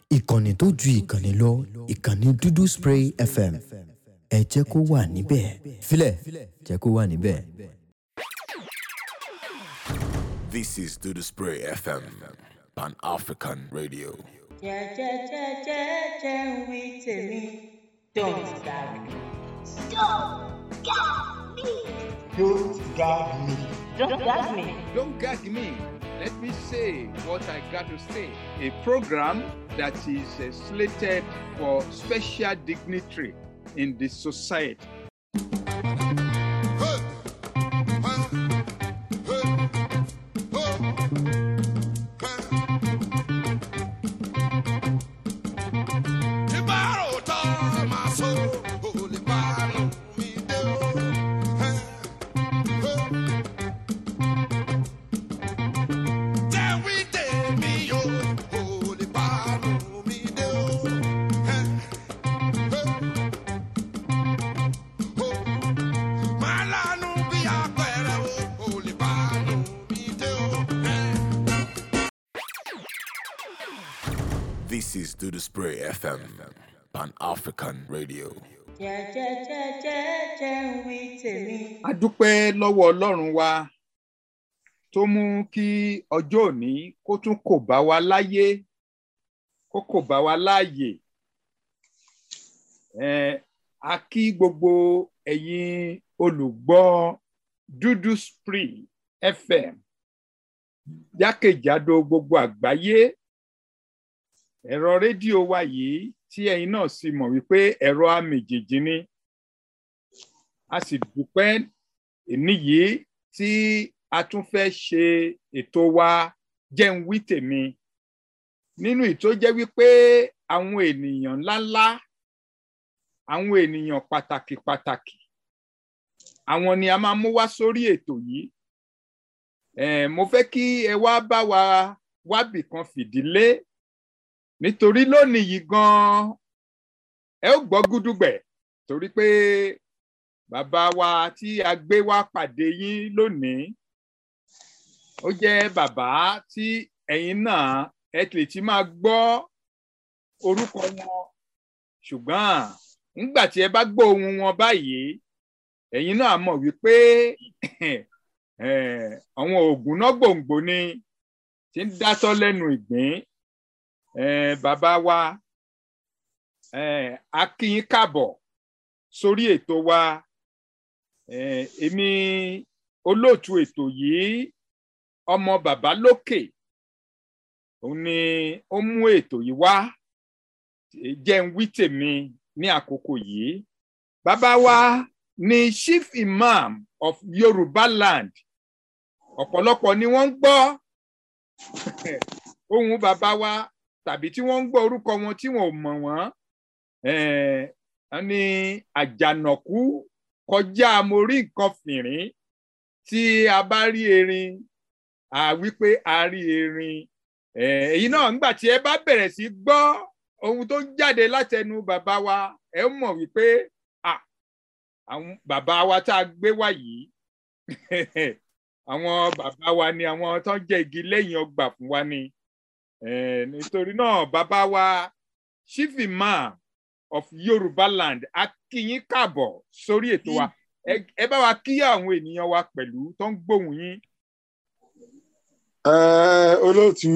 ìkànnì tó ju ìkànnì lọ ìkànnì dúdú spray fm ẹ jẹ́ kó wà níbẹ̀ filẹ̀ jẹ́ kó wà níbẹ̀. This is Do the Spray FM, Pan African Radio. jẹ́jẹ́jẹ́jẹ́jẹ́ ń wí tèmi don't gag me. Don't gag me. don't gag me. Don't gag me. Let me say what I got to say. A program that is uh, slated for special dignitary in the society. This is Do the Spray FM, Pan African Radio. jẹ́jẹ́jẹ́jẹ́jẹ́ ń wí tèmi. A dúpẹ́ lọ́wọ́ Ọlọ́run wa tó mú kí ọjọ́ òní kó tún kò bá wa láyé kó kò bá wa láàyè. Eh, a kí gbogbo ẹ̀yin olùgbọ́ Dúdú Spray FM jákèjádò gbogbo àgbáyé ẹ̀rọ rédíò wa yìí tí ẹ̀yin náà sì mọ̀ wípé ẹ̀rọ àmìjìjì ni a sì dúpẹ́ èní yìí tí a tún fẹ́ ṣe ètò wa jẹ́ ń wí tèmi nínú ìtó jẹ́ wípé àwọn ènìyàn ńláńlá àwọn ènìyàn pàtàkì pàtàkì àwọn ni a máa mú wá sórí ètò yìí eh, mo fẹ́ kí ẹ wá bá wa wábì kan fìdílé nítorí lónìí yìí gan ẹ ó gbọ́ gúdúgbẹ̀ torí pé bàbá wa tí a gbé wá pàdé yín lónìí ó jẹ́ bàbá tí ẹ̀yin náà ẹ lè ti máa gbọ́ orúkọ wọn ṣùgbọ́n nígbà tí ẹ bá gbọ́ ohùn wọn báyìí ẹ̀yin náà mọ̀ wípé àwọn oògùn náà gbòǹgbò ni tí ń dátọ́ lẹ́nu ìgbín eh, bàbá wa eh, a kí yín káàbọ̀ sórí ètò wa eh, èmi olóòtú ètò yìí ọmọ bàbá lókè òun ni ó mú ètò yìí wá jẹ́ ń wí tèmi ní àkókò yìí bàbá wa ni chief imam of Yorùbá land ọ̀pọ̀lọpọ̀ ni wọ́n ń gbọ́ ohùn bàbá wa tàbí tí wọ́n ń gbọ́ orúkọ wọn tí wọn ò mọ̀ wọ́n ní àjànàkú kọjá mo rí nǹkan fìrín tí a bá rí erin a wípé a rí erin èyí náà nígbà tí ẹ bá bẹ̀rẹ̀ sí gbọ́ ohun tó ń jáde látẹnu bàbá wa ẹ mọ̀ wípé àwọn bàbá wa tá a gbé wá yìí àwọn bàbá wa ni àwọn tó ń jẹ́ igi lẹ́yìn ọgbà fún wa ni nítorí náà bàbá wa chief imam of Yorùbá land a kí yín káàbọ̀ sórí ètò wa ẹ bá wa kí àwọn ènìyàn wa pẹ̀lú tó ń gbóhùn yín. olóòtú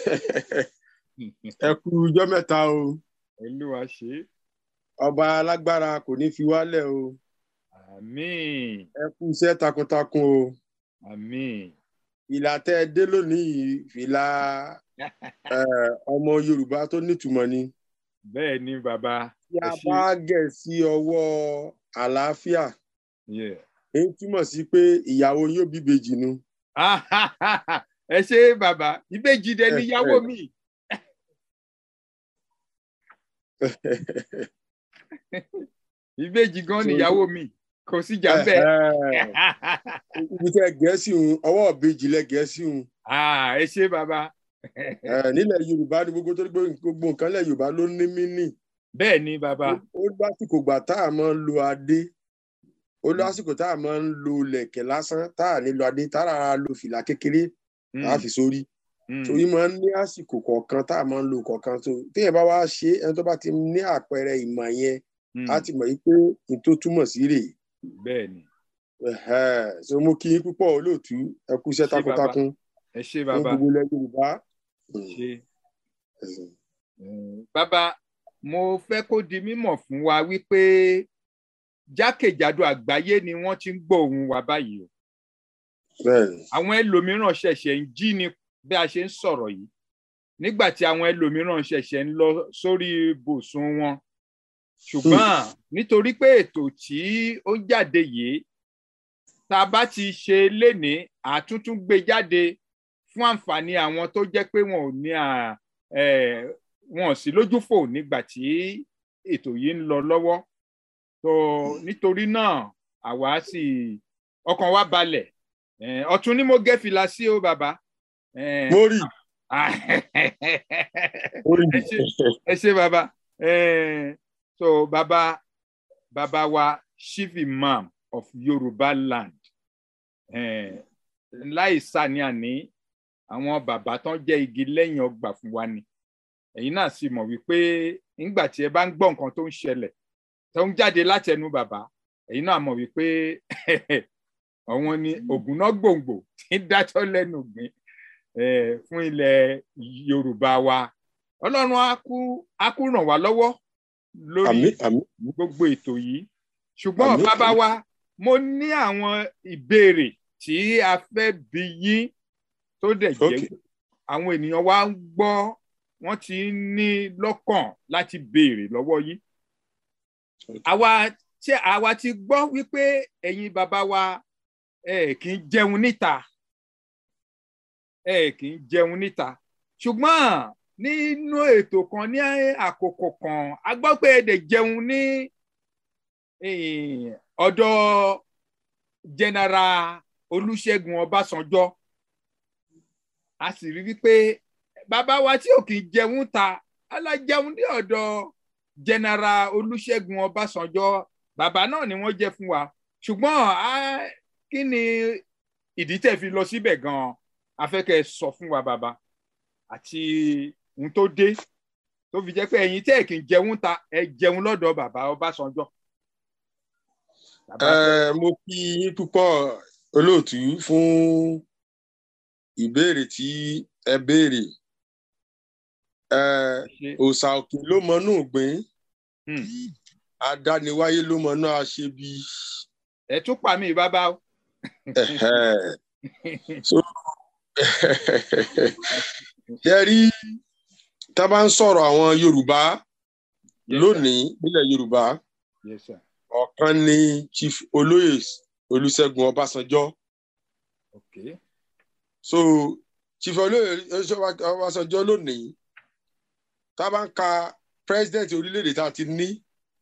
ẹ kú ọjọ́ mẹ́ta o olúwa ṣe ọba alágbára kò ní fi wálẹ̀ o àmín ẹ kú iṣẹ́ takuntakun o àmín ìlà tẹ́ ẹ dé lónìí ìlà ọmọ yorùbá tó nítumọ̀ ni. bẹ́ẹ̀ ni bàbá. tí a bá gẹ̀ sí ọwọ́ àlàáfíà èyí túmọ̀ sí pé ìyàwó yóò bí ìbejì nu. ẹ ṣe bàbá ìbejì dẹ níyàwó mi. ìbejì gan níyàwó mi kò sí jà bẹ́ẹ̀. ibi tẹ gẹ̀ẹ́sì ń ọwọ́ ìbejì lẹ gẹ̀ẹ́sì ń. ẹ ṣe bàbá nílẹ̀ yorùbá ni gbogbo tó gbogbo nǹkan lẹ̀ yorùbá ló ní mínì. bẹ́ẹ̀ ni bàbá. ó lásìkò gbà tá a máa ń lo adé ó lásìkò tá a máa ń lo lẹ̀kẹ̀ lásán tá a ní lo adé tá a lo fìlà kékeré tá a fi sórí torí máa ń ní àsìkò kọ̀ọ̀kan tá a máa ń lo kọ̀ọ̀kan tó téèyàn bá wá ṣe ẹni tó bá ti ní àpẹẹrẹ ìmọ̀ yẹn á ti mọ̀ pé n tó túmọ̀ sí rèé. bẹ́ẹ̀ ni. so mo kí yín púpọ̀ olóòtú ẹ kú iṣẹ́ takuntakun ẹ ṣé fún bàbá gbogbo ilẹ̀ Yorùbá. ṣe bàbá mo fẹ́ kó di mímọ̀ fún wa wípé jákèjádò àgbáyé ni wọ́n ti ń gbọ́ ohùn wa báyìí o bẹ́ẹ̀ni àwọn ẹlòmíràn ṣẹ̀ṣẹ̀ ń jí ni bí a ṣe ń sọ̀rọ̀ yìí nígbà tí àwọn ẹlòmíràn ṣẹ̀ṣẹ̀ ń lọ sórí ibùsùn wọn ṣùgbọ́n nítorí pé ètò tí ó ń jáde yìí tá a bá ti ṣe lénìí àtúntún gbé jáde fún àǹfààní àwọn tó jẹ́ pé wọn ò ní à ẹ̀ wọn ò sí lójúfò nígbà tí ètò yìí ń lọ lọ́wọ́ tó nítorí náà àwa sì ọkàn wa balẹ̀ Eh, ọ̀tún ni mo gẹ́ fìlà sí o bàbá. Eh, mo rí mo rí ẹ ṣé- ẹ ṣé bàbá Eh, so bàbá bàbá wa chief imam of Yorùbá land Eh, láì sàníàní àwọn bàbá tán jẹ́ igi lẹ́yìn ọgbà fún wa ni ẹ̀yin náà sì mọ̀ wípé nígbà tí ẹ bá ń gbọ́ nǹkan tó ń ṣẹlẹ̀ tó ń jáde láti ẹnu bàbá ẹ̀yin náà mọ̀ wípé àwọn ni ògùnná gbòǹgbò tí ń dájọ́ lẹ́nu gbìn eh, fún ilẹ̀ Yorùbá wa Ọlọ́run á kú á kú ràn wá lọ́wọ́ lórí àmín àmín gbogbo ètò yìí ṣùgbọ́n Àmín, bàbá àmín. wa mo ní àwọn ìbéèrè tí a fẹ́ bi yín tó dẹ̀ jẹ́ Okay. àwọn ènìyàn wa ń gbọ́ wọ́n ti ń ní lọ́kàn láti béèrè lọ́wọ́ yín àwa tí àwa ti gbọ́ wípé ẹ̀yin bàbá wa ẹ kì í jẹun níta ẹ kì í jẹun níta ṣùgbọ́n nínú ètò kan ní àkókò kan a gbọ́ pé ẹ dẹ̀ jẹun ní eh, ọ̀dọ̀ general Olúṣẹ́gun Ọbásanjọ́ a sì rí wípé bàbá wa tí ò kì í jẹun ta alájẹun ní ọ̀dọ̀ general Olúṣẹ́gun Ọbásanjọ́ bàbá náà ni wọ́n jẹ́ fún wa ṣùgbọ́n a kí ni ìdí tẹ́ fi lọ síbẹ̀ gan-an a fẹ́ kẹ́ ẹ sọ fún wa bàbá àti ohun tó dé tó fi jẹ́ pé ẹ̀yin tẹ́ kì í jẹun ta ẹ jẹun lọ́dọ̀ bàbá Ọbásanjọ́. Bàbá Ẹ, mo kí yín púpọ̀ olóòtú fún ìbéèrè tí ẹ béèrè Ẹ, ṣe òòṣà òkè ló mọnú ògbìn Hmm. adániwáyé ló mọnú àṣebí ẹ tún pa mí bàbá o. Ẹhẹ́. so ṣe rí tá a bá ń sọ̀rọ̀ àwọn Yorùbá Yes, sir. lónìí nílẹ̀ Yorùbá Yes, sir. ọ̀kan ni Chief Olóyè Olúṣẹ́gun Ọbásanjọ́ Okay. so Chief Olóyè Olúṣẹ́gun Ọbásanjọ́ lónìí tá a bá ń ka president orílẹ̀-èdè tá a ti ní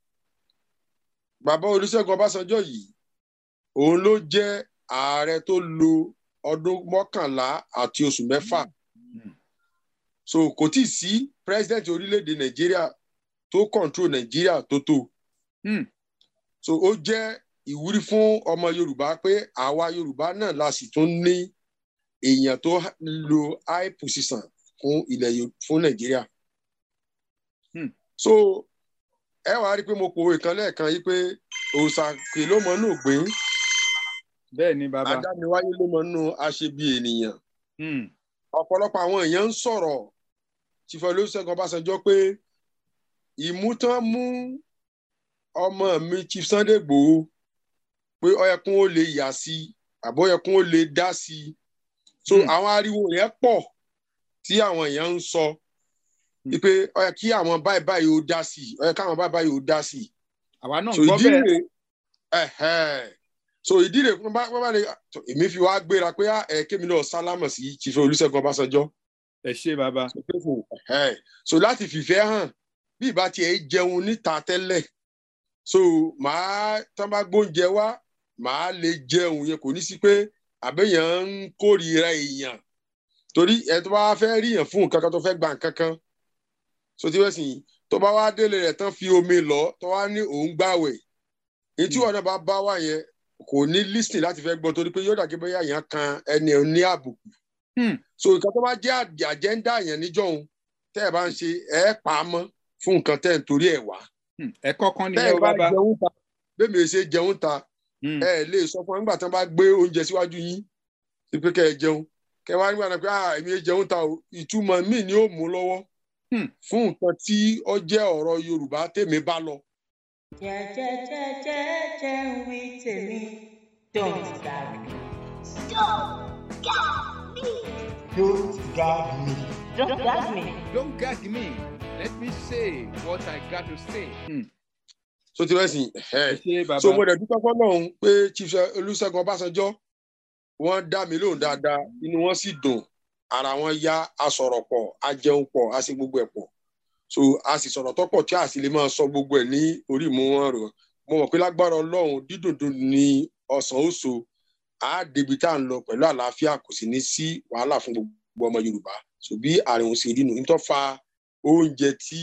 bàbá Olúṣẹ́gun Ọbásanjọ́ yìí òun ló jẹ́ ààrẹ tó lo ọdún mọ́kànlá àti oṣù mẹ́fà Hmm. so kò tí ì sí president orílẹ̀-èdè Nàìjíríà tó control Nàìjíríà tó tó Hmm. so ó jẹ́ ìwúrí fún ọmọ Yorùbá pé àwa Yorùbá náà la sì tún ní èèyàn tó lo high position fún ilẹ̀ Yo- fún Nàìjíríà Hmm. so ẹ wàá rí i pé mo pòwe kan lẹ́ẹ̀kan yìí pé òòṣà kì ló mọ inú ògbìn bẹ́ẹ̀ ni bàbá. adániwáyé ló mọ inú aṣebi ènìyàn Hmm. ọ̀pọ̀lọpọ̀ àwọn èèyàn ń sọ̀rọ̀ Chief Olúṣẹ́gun Ọbásanjọ́ pé ìmútán mú ọmọ mi Chief Sunday Igboho pé ó yẹ kún ó lè yà sí i àbó yẹ kún ó lè dá sí i so Hmm. àwọn ariwo yẹn pọ̀ tí àwọn èèyàn ń sọ wípé ó yẹ kí àwọn báyìí báyìí ó dá sí i ó yẹ káwọn báyìí báyìí ó dá sí i àwa náà so gbọ́ ìdí bẹ́ẹ̀. rèé ẹ̀hẹ́. so ìdí rèé fún bá bá lè èmi fi wá gbéra pé ah, ẹ kémi náà sálámọ̀ sí Chief Olúṣẹ́gun Ọbásanjọ́ ẹ ṣé bàbá. Ẹ̀hẹ́. so láti fìfẹ́ hàn bí ìbá tiẹ̀ jẹun níta tẹ́lẹ̀ so màá tán bá gbóúnjẹ wá màá lè jẹun yẹn kò ní sí pé àbẹ̀yàn ń kórìíra èèyàn torí ẹ tó bá fẹ́ ríyàn fún nǹkan kan tó fẹ́ gba nǹkan kan so tí wọ́n sì tó bá wá délé rẹ̀ tán fi omi lọ tó wá ní òun gbàwẹ̀ èyí tí wọn náà bá bá wà yẹn kò ní lísìn láti fẹ́ gbọ́ torí pé yóò dàgé bóyá èèyàn kan ẹni ní àbùkù Hmm. so nǹkan tó bá jẹ́ àjẹ́ àjẹ́ńdà yẹn níjọ́hun tẹ́ ẹ bá ń ṣe ẹ pa á mọ́ fún nǹkan tẹ́ ẹ ń torí ẹ̀ wá Hmm. ẹ̀kọ́ kan tẹ́ nìyẹn ẹ o bá bàbá. jẹun ta bẹ́ẹ̀ mi ò ṣe jẹun ta Hmm. ẹ lè sọ fún nígbà tí wọn bá gbé oúnjẹ síwájú yín sí pé kẹ ẹ jẹun kẹ wá nígbà náà pé ah èmi ò jẹun ta o ìtumọ̀ míì ni ó mú lọ́wọ́ Hmm. fún nǹkan tí ó jẹ́ ọ̀rọ̀ yorùbá tèmi bá lọ. jẹ́jẹ́jẹ́jẹ́jẹ́ ń wí tèmi don't gag me. don't gag me. don't gag me. Don't gag me. Let me say what I got to say. Hmm. so ti rẹ sìn ẹ ẹ ṣe bàbá. so mo dẹ̀ dúpẹ́ fọlọ́run pé chief olùṣègùn ọbásanjọ́ wọ́n dá mi lóhùn dáadáa inú wọn sì dùn ara wọn yá a sọ̀rọ̀ pọ̀ a jẹun pọ̀ a sì gbogbo ẹ̀ pọ̀ so a sì sọ̀rọ̀ tọ́pọ̀ tí a sì lè máa sọ gbogbo ẹ̀ ní orí ìmú wọn rò mo mọ̀ pé lágbára ọlọ́run dídùndùn ni ọ̀sán ó so a débi tá à ń lọ pẹ̀lú àlàáfíà kò sì ní sí wàhálà fún gbogbo ọmọ yorùbá so bí àrùn òun ṣe rí nu nítorí fa oúnjẹ tí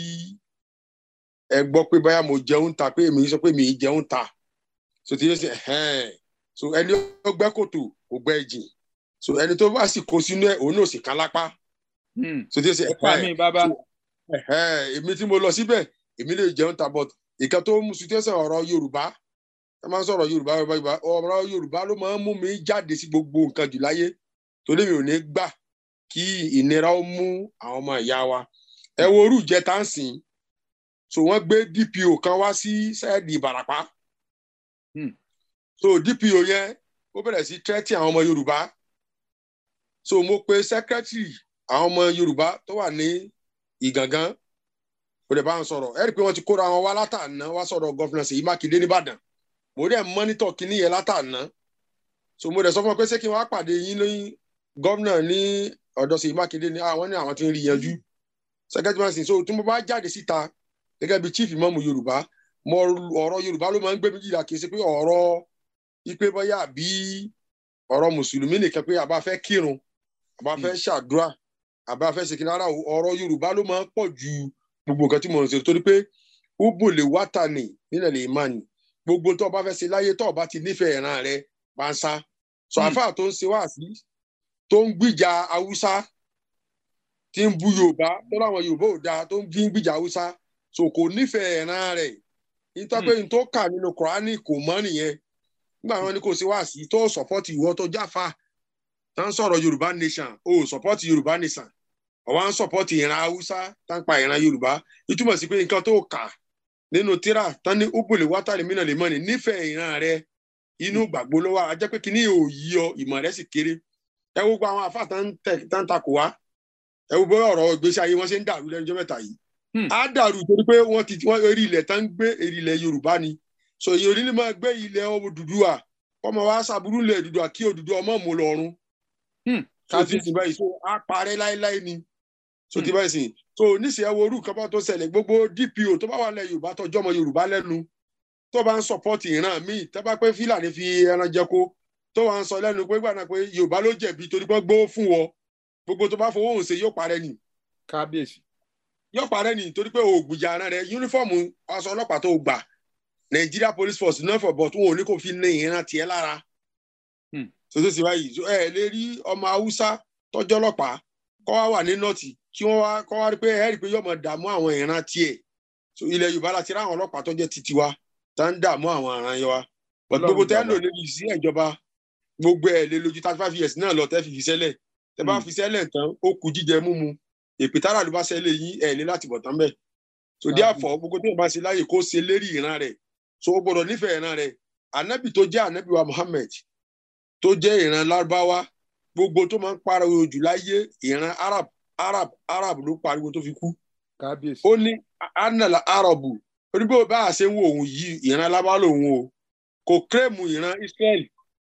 ẹ gbọ́ pé báyà mo jẹun ta pé èmi sọ pé mi ì jẹun ta so tí yóò ṣe ẹhẹn so ẹni ó gbẹ́ kòtò kò gbẹ́ jìn so ẹni tó bá sì kó sínú ẹ òun náà sì kan lápá Hmm. so tí yóò ṣe ẹ pa mí bàbá. ẹhẹn èmi tí mo lọ síbẹ̀ èmi lè jẹun ta but ìkan tó mú situation ọ̀rọ̀ yorùbá ẹ máa ń sọ̀rọ̀ yorùbá yorùbá yorùbá ọ̀rọ̀ yorùbá ló máa ń mú mi jáde sí gbogbo nǹkan jù láyé torí mi ò ní gbà kí ìnira ó mú àwọn ọmọ ìyá wa ẹ wo orú ìjẹta ń sìn so wọ́n gbé dpo kan wá sí sẹẹdì ìbàràpá Hmm. so dpo yẹn ó bẹ̀rẹ̀ sí tẹ́tí àwọn ọmọ yorùbá so mo pe secretary àwọn ọmọ yorùbá tó wà ní ìgangan kò dẹ̀ bá wọn sọ̀rọ̀ ẹ rí i pé wọ́n ti kóra wọn wá látàná wá sọ̀rọ̀ gọ́fìnà Ṣèyí Mákindé nìbàdàn mo dẹ̀ mọ́nítọ̀ kínní yẹn látàná so mo dẹ̀ sọ fún wọn pé ṣé kí wọ́n á pàdé yín ní gọ́fìnà ní ọ̀dọ̀ Ṣèyí Mákindé ní àwọn ní àwọn tí ń rí yanjú secretary man sin so tí mo bá jáde síta gẹ́gẹ́ bí chief imọ́mù yorùbá mo ọ̀rọ̀ yorùbá ló máa ń gbé mi jìlá kì í ṣe pé ọ̀rọ̀ ipe bọ́yá àbí ọ̀rọ̀ mùsùlùmí nìkan pé àbá fẹ́ kírun àbá fẹ́ ṣàdúrà àbá fẹ́ ṣe kíni ara ọ̀rọ̀ yorùbá ló máa ń pọ̀ ju gbogbo nǹkan tí mo ń ṣe torí pé ubu lè wá ta nì nílẹ̀ lè má nì gbogbo tó o bá fẹ́ ṣe láyé tó o bá ti nífẹ̀ẹ́ ìran rẹ bá ń sá sọ Hmm. àfáà tó ń ṣe wáàsí tó ń gbìjà haúsá tí ń bu yorùbá tó láwọn yorùbá ò dáa tó ń fi ń gbìjà haúsá so kò nífẹ̀ẹ́ ìran rẹ̀ nítorí pé n tó kà nínú kùránì kò mọ́ nìyẹn nígbà wọn ni kò sí wáàsí tó sọpọ́tì ìwọ tó jáfa tó ń sọ̀rọ̀ yorùbá nation o sọpọ́tì yorùbá nation ọ̀wá ń sọpọ́tì ìran haúsá tó ń pa ìran yorùbá ìtumọ̀ sí pé nǹkan tó kà nínú tíra tán ní ubùlé wátàlí mìíràn lè mọ́ ni nífẹ̀ẹ́ ìran rẹ inú gbàgbọ́ ló wà á jẹ́ pé kíní ò yí ọ ìmọ̀ rẹ sì kéré ẹ wo gbogbo àwọn àfáà tán ń tẹ̀- tán ń takò wá ẹ wo bóyá ọ̀rọ̀ ìgbésí ayé wọn ṣe ń dàrú lẹ́nu ọjọ́ mẹ́ta yìí Hmm. á dàrú torí pé wọ́n ti wọ́n eré ilẹ̀ tán ń gbé eré ilẹ̀ yorùbá ni so èyí onílé máa gbé ilẹ̀ Odùduwà kọ́mọ wa ṣàbúrú ilẹ̀ Odùduwà kí Odùduwà ọmọ mú lọ́rùn Hmm. so ti ti báyìí so á parẹ́ láéláé ni so ti báyìí sìn so níṣẹ́ ẹ wo orú kan bá tó ṣẹlẹ̀ gbogbo DPO tó bá wà lẹ̀ yorùbá tọjọ́ ọmọ yorùbá lẹ́nu tó bá ń sọpọ́tì ìran míì tó bá pé fílàní fi ẹran jẹko tó wà ń sọ lẹ́nu pé gbàdá pé yorùbá ló jẹ̀bi torí pé gbówó fún wọ gbogbo tó bá fowó òun ṣe yóò parẹ́ ni kábíyèsí. yóò parẹ́ ni torí pé òògùjà ara rẹ yúnífọ́ọ̀mù aṣọ ọlọ́pàá tó gbà Nigeria police force náà fọ̀ bọ̀ tó wọn ò ní kó fi ní ìran tiẹ̀ lára Hmm. ṣoṣo sì báyìí so ẹ lè rí ọmọ haúsá tọ́jọ́ ọlọ́pàá kọ́ wá wà ní nọ́ọ̀tì kí wọ́n wá kọ́ wá rí pé ẹ rí i pé yóò mọ̀ dààmú àwọn ìran tiẹ̀ so ilẹ̀ yorùbá láti rí àwọn ọlọ́pàá tó jẹ́ titi wa tá ń dààmú àwọn ìran yẹn wa but Ọlọ́run gbogbo tẹ́ ń lò bàbá. lórí sí ìjọba gbogbo ẹ̀ lè lójú thirty five years náà lọ tẹ́ fi fi sẹ́lẹ̀ tẹ́ bá Hmm. fi sẹ́lẹ̀ tán ó kù jíjẹ múmu èpè tára ló bá sẹ́lẹ̀ yín ẹ̀ ní láti bọ̀ tán bẹ́ẹ̀ so Kábíyèsí. therefore gbogbo tí wọn bá ṣe láàyè kó ṣe lérí ìran rẹ̀ so ó gbọ́dọ̀ nífẹ̀ẹ́ ìran rẹ̀ anabi tó jẹ́ anabi wa muhammed tó jẹ́ ìran lárúbáwá gbogbo tó máa ń pariwo jù láyé ìran arab arab arab ló pariwo tó fi kú kábíyèsí. ó ní anala arabu onígbò bá a ṣe ń wo òun yìí ìran lárúbáwá lòun o kò kírèmù ìran israel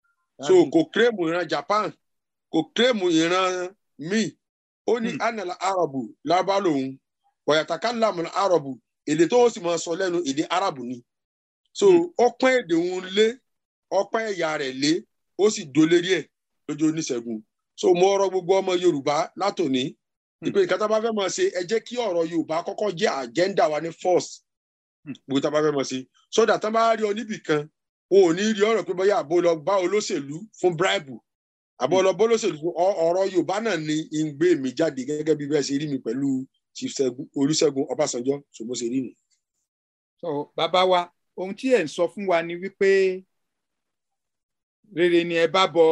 so Kábíyèsí. kò kírèmù ìran japan kò kírèmù ìran míì ó ní Hmm. anala arabu lárúbáwá lòun wàyàtàkàlámù arabu èdè tó sì máa sọ lẹ́nu èdè arabu ni so Hmm. ọpẹ́ èdè òun lé ọpẹ́ ẹ̀yà rẹ̀ lé ó sì dolérí ẹ̀ lójú oníṣègùn so mo rọ̀ gbogbo ọmọ yorùbá látòní ìpè nǹkan tá a bá fẹ́ máa ṣe ẹ jẹ́ kí ọ̀rọ̀ yorùbá kọ́kọ́ jẹ́ àjẹ́ndà wa ní first Hmm. gbogbo tá a bá fẹ́ máa ṣe sódà tá a bá rí ọ níbì kan o ò ní rí ọ̀rọ̀ pé bóyá àbó lọ bá olóṣèlú fún bribe àbọ̀ lọ bólóṣèlú fún ọ- ọ̀rọ̀ yorùbá náà ni ń gbé mi jáde gẹ́gẹ́ bí bẹ́ẹ̀ ṣe rí mi pẹ̀lú chief Ṣẹ́gun- olúṣẹ́gun ọbásanjọ́ ṣùgbọ́n ṣe rí mi. so bàbá wa ohun tí ẹ ń sọ fún wa ni wípé rere ni ẹ bá bọ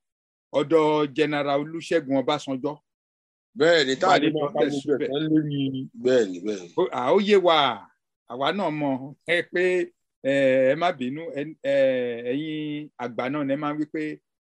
ọ̀dọ̀ general olúṣẹ́gun ọbásanjọ́ bẹ́ẹ̀ ni táà ní Wà ní máa pa lọ́tẹ̀ gbogbo síbẹ̀. ẹ̀fọn lórí bẹ́ẹ̀ ni bẹ́ẹ̀ ni. Ó- à, ó yé wa àwa náà mọ̀ ẹ pé ẹ ẹ má bínú ẹ- ẹ, ẹ̀yin àgbà náà ẹ máa ń wí pé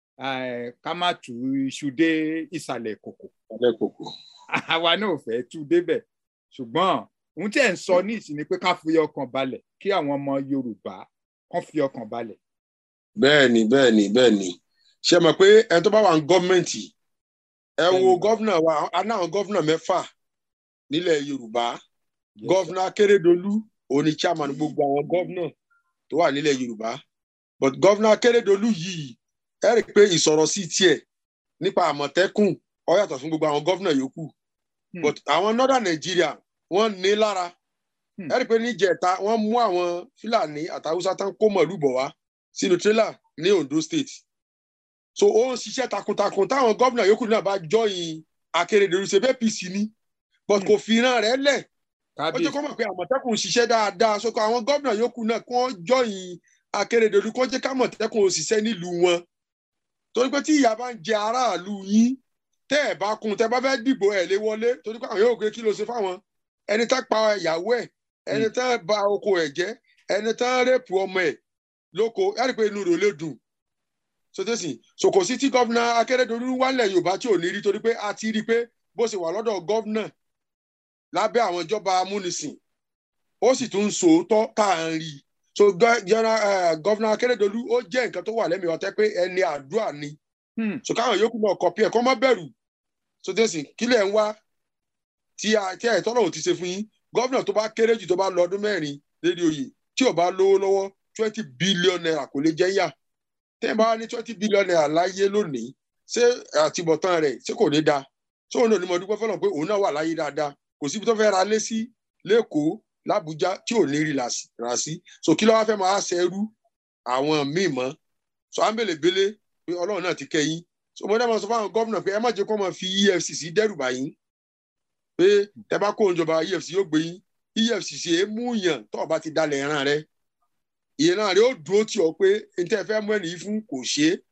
ẹ, ká má tú iṣu dé ìsàlẹ̀ kòkò alẹ́ kòkò. àwa náà ò fẹ́ tú débẹ̀ ṣùgbọ́n ohun tí ẹ̀ ń sọ ní ìsìn ni pé ká fi ọkàn balẹ̀ kí àwọn ọmọ yorùbá kán fi ọkàn balẹ̀. bẹ́ẹ̀ ni bẹ́ẹ̀ ni bẹ́ẹ̀ ni ṣe mọ̀ pé ẹni tó bá wà ní gọ́ọ̀mẹ̀ntì ẹ wo Bẹ́ẹ̀ni. gọ́vnà wa a ní àwọn gọ́vnà mẹ́fà nílẹ̀ yorùbá gọ́vnà akérèdọ́lù òun ni chairman gbogbo àwọn gọ́vnà tó wà nílẹ̀ yorùbá but gọ́vnà akérèdọ́lù yìí ẹ rí i pé ìsọ̀rọ̀ sí tiẹ̀ nípa àmọ̀tẹ́kùn ó yàtọ̀ fún gbogbo àwọn gọ́vnà yòókù Hmm. but àwọn northern nigeria wọ́n ní lára Hmm. ẹ rí i pé níjẹta wọ́n mú àwọn fúlàní àtàwùsá tán kó mọ̀lú bọ̀ wá sínú tírélà ní ondo state so ó ń ṣiṣẹ́ takuntakun táwọn gómìnà yòókù náà bá jọyìn akérèdọ́lù ṣe bẹ́ẹ̀ pc ní but kò fi ìran rẹ̀ lẹ̀ ó jẹ́ kó mọ̀ pé àmọ̀tẹ́kùn ń ṣiṣẹ́ dáadáa so kó àwọn gómìnà yòókù náà kó jọyìn akérèdọ́lù kó jẹ́ kámọ̀tẹ́kùn òṣìṣẹ́ nílùú wọn torí pé tí ìyá bá ń jẹ aráàlú yín tẹ́ ẹ̀ bá kún tẹ́ bá fẹ́ dìbò ẹ̀ lé wọlé torí pé àwọn yóò gbé kí ló ṣe fáwọn ẹni tá pa ìyàwó ẹ̀ ẹni tá ba oko ẹ̀ jẹ́ ẹni tá rẹ́pù ọmọ ẹ̀ lóko ẹ̀ rí i pé inú rẹ̀ ò lè dùn sotesi so kò sí tí gọ́vnà akérèdọ́lù wálẹ̀ yorùbá tí ò ní rí torí pé a ti rí i pé bó ṣe wà lọ́dọ̀ gọ́vnà lábẹ́ àwọn ìjọba amúnisìn ó sì tún ń sòótọ́ tá à ń rí i so gọ́vnà akérèdọ́lù ó jẹ́ nǹkan tó wà lẹ́mìí ọ̀tẹ́ pé ẹni àdúrà ni so káwọn yòókù náà kọ̀pí ẹ̀ kọ́ mọ́ bẹ̀rù sotesi kílẹ̀ ń wá tí ẹ̀ tọ́lọ̀ ò ti ṣe fún yín gọ́vnà tó bá kéré jù tó bá lọ ọdún mẹ́rin lédi oyè tí ò bá lówó lọ́wọ́ twenty billion naira kò lè jẹ́ yà tẹ́ ẹ bá ní twenty billion naira láyé lónìí ṣé àtibọ̀tán rẹ̀ ṣé kò ní da ṣé òun náà ní mo dúpẹ́ fọlọ́n pé òun náà wà láyé dáadáa kò síbi tó fẹ́ ra lé sí lẹ́kọ̀ọ́ làbújá tí ò ní rí rà sí so kí ló wá fẹ́ máa ṣẹrú àwọn míì mọ́ so à ń bèlè bélé pé ọlọ́run náà ti kẹ́yìn so mo dábàá sọ fáwọn gómìnà pé ẹ má jẹ́ kó máa fi efcc dẹ́rù bá yín pé tẹ bá kó ìjọba efcc yóò gbé yín efcc èé mú yàn tó o bá ti dalẹ̀ ẹran rẹ ìran rẹ ó dúró tì ọ pé n tẹ́ fẹ́ mú ẹnì yìí fún kò ṣe é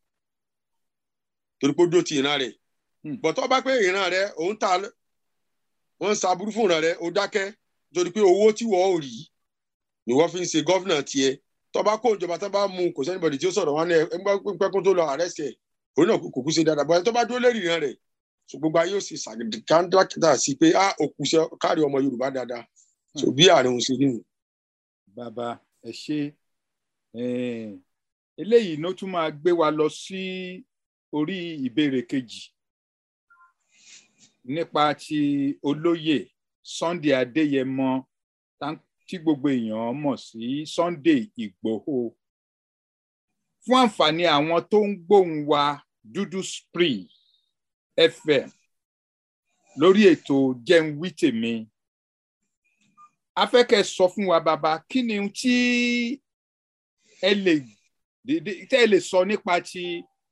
torí pé ó dúró ti ìran rẹ bọ̀tọ́ bá pé ìran rẹ òun ta wọ́n ń saburú fún ìran rẹ ó dákẹ́ torí pé owó tí wọ́n ò rí ni wọ́n fi ń ṣe gọ́fìnà tiẹ̀ tó bá kó ìjọba tó bá mú kò sẹ́nibọ̀dì tí ó sọ̀rọ̀ wọn ní pẹ́kún tó lọ àrẹ́sì ẹ̀ òun náà kò kú ṣe dáadáa bọ́ẹ̀ tó bá dúró lérí ìran rẹ̀ so gbogbo ayé ó sì ṣàgídíkàndà sí pé a òkú ṣe kárí ọmọ Yorùbá dáadáa so bí àárín òun ṣe rí nù. bàbá ẹ ṣe eléyìí ló tún máa gbé wa lọ sí orí ìbéèrè kejì nípa ti olóyè Sunday Adéyẹmọ tí gbogbo èèyàn mọ̀ sí Sunday Ìgbòho fún àǹfààní àwọn tó ń gbóhùn wa dúdú spring FM lórí ètò jẹun wí tèmi a fẹ́ kẹ́ sọ fún wa bàbá kí ni tí ẹ lè tẹ́ ẹ lè sọ nípa ti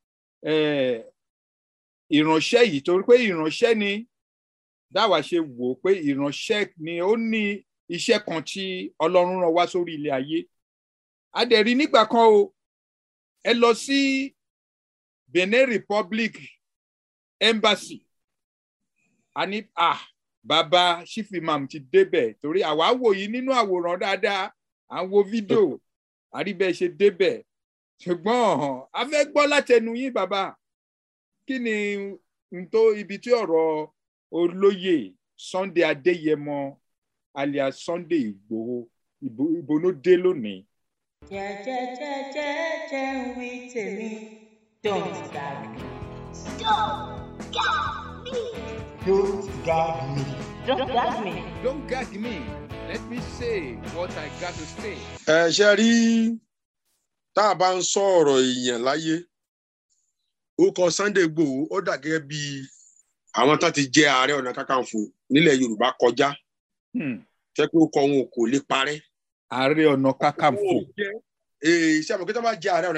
ìránṣẹ́ yìí torí pé ìránṣẹ́ ni dáwà ṣe wò ó pé ìránṣẹ́ ni ó ní iṣẹ́ kan tí Ọlọ́run rán wá sórí ilé ayé a dẹ̀ rí nígbà kan o ẹ lọ sí Benin Republic Embassy a ní ah bàbá chief imam ti débẹ̀ torí àwa wò yìí nínú àwòrán dáadáa à ń wo fídíò àríbẹ̀ ṣe débẹ̀ ṣùgbọ́n a fẹ́ gbọ́ látẹnu yín bàbá kí ni n tó ibi tí ọ̀rọ̀ olóyè Sunday Adéyẹmọ alias Sunday Ìgbòho ìbò ló dé lónìí. jẹ́jẹ́jẹ́jẹ́ ń wí tèmi don't gag me. don't gag me. don't gag me. don't gag me. don't gag me let me say what I got to say. ẹ ṣe rí tá a bá ń sọ ọ̀rọ̀ èèyàn láyé orúkọ Sunday Igboho ó dà gẹ́gẹ́ bí àwọn tó ti jẹ ààrẹ ọ̀nà kakanfò nílẹ̀ Yorùbá kọjá jẹ́ pé ó kọ wọn kò lè parẹ́. ààrẹ ọ̀nà kakanfò. ṣé àmọ̀ kí tó bá jẹ ààrẹ ọ̀nà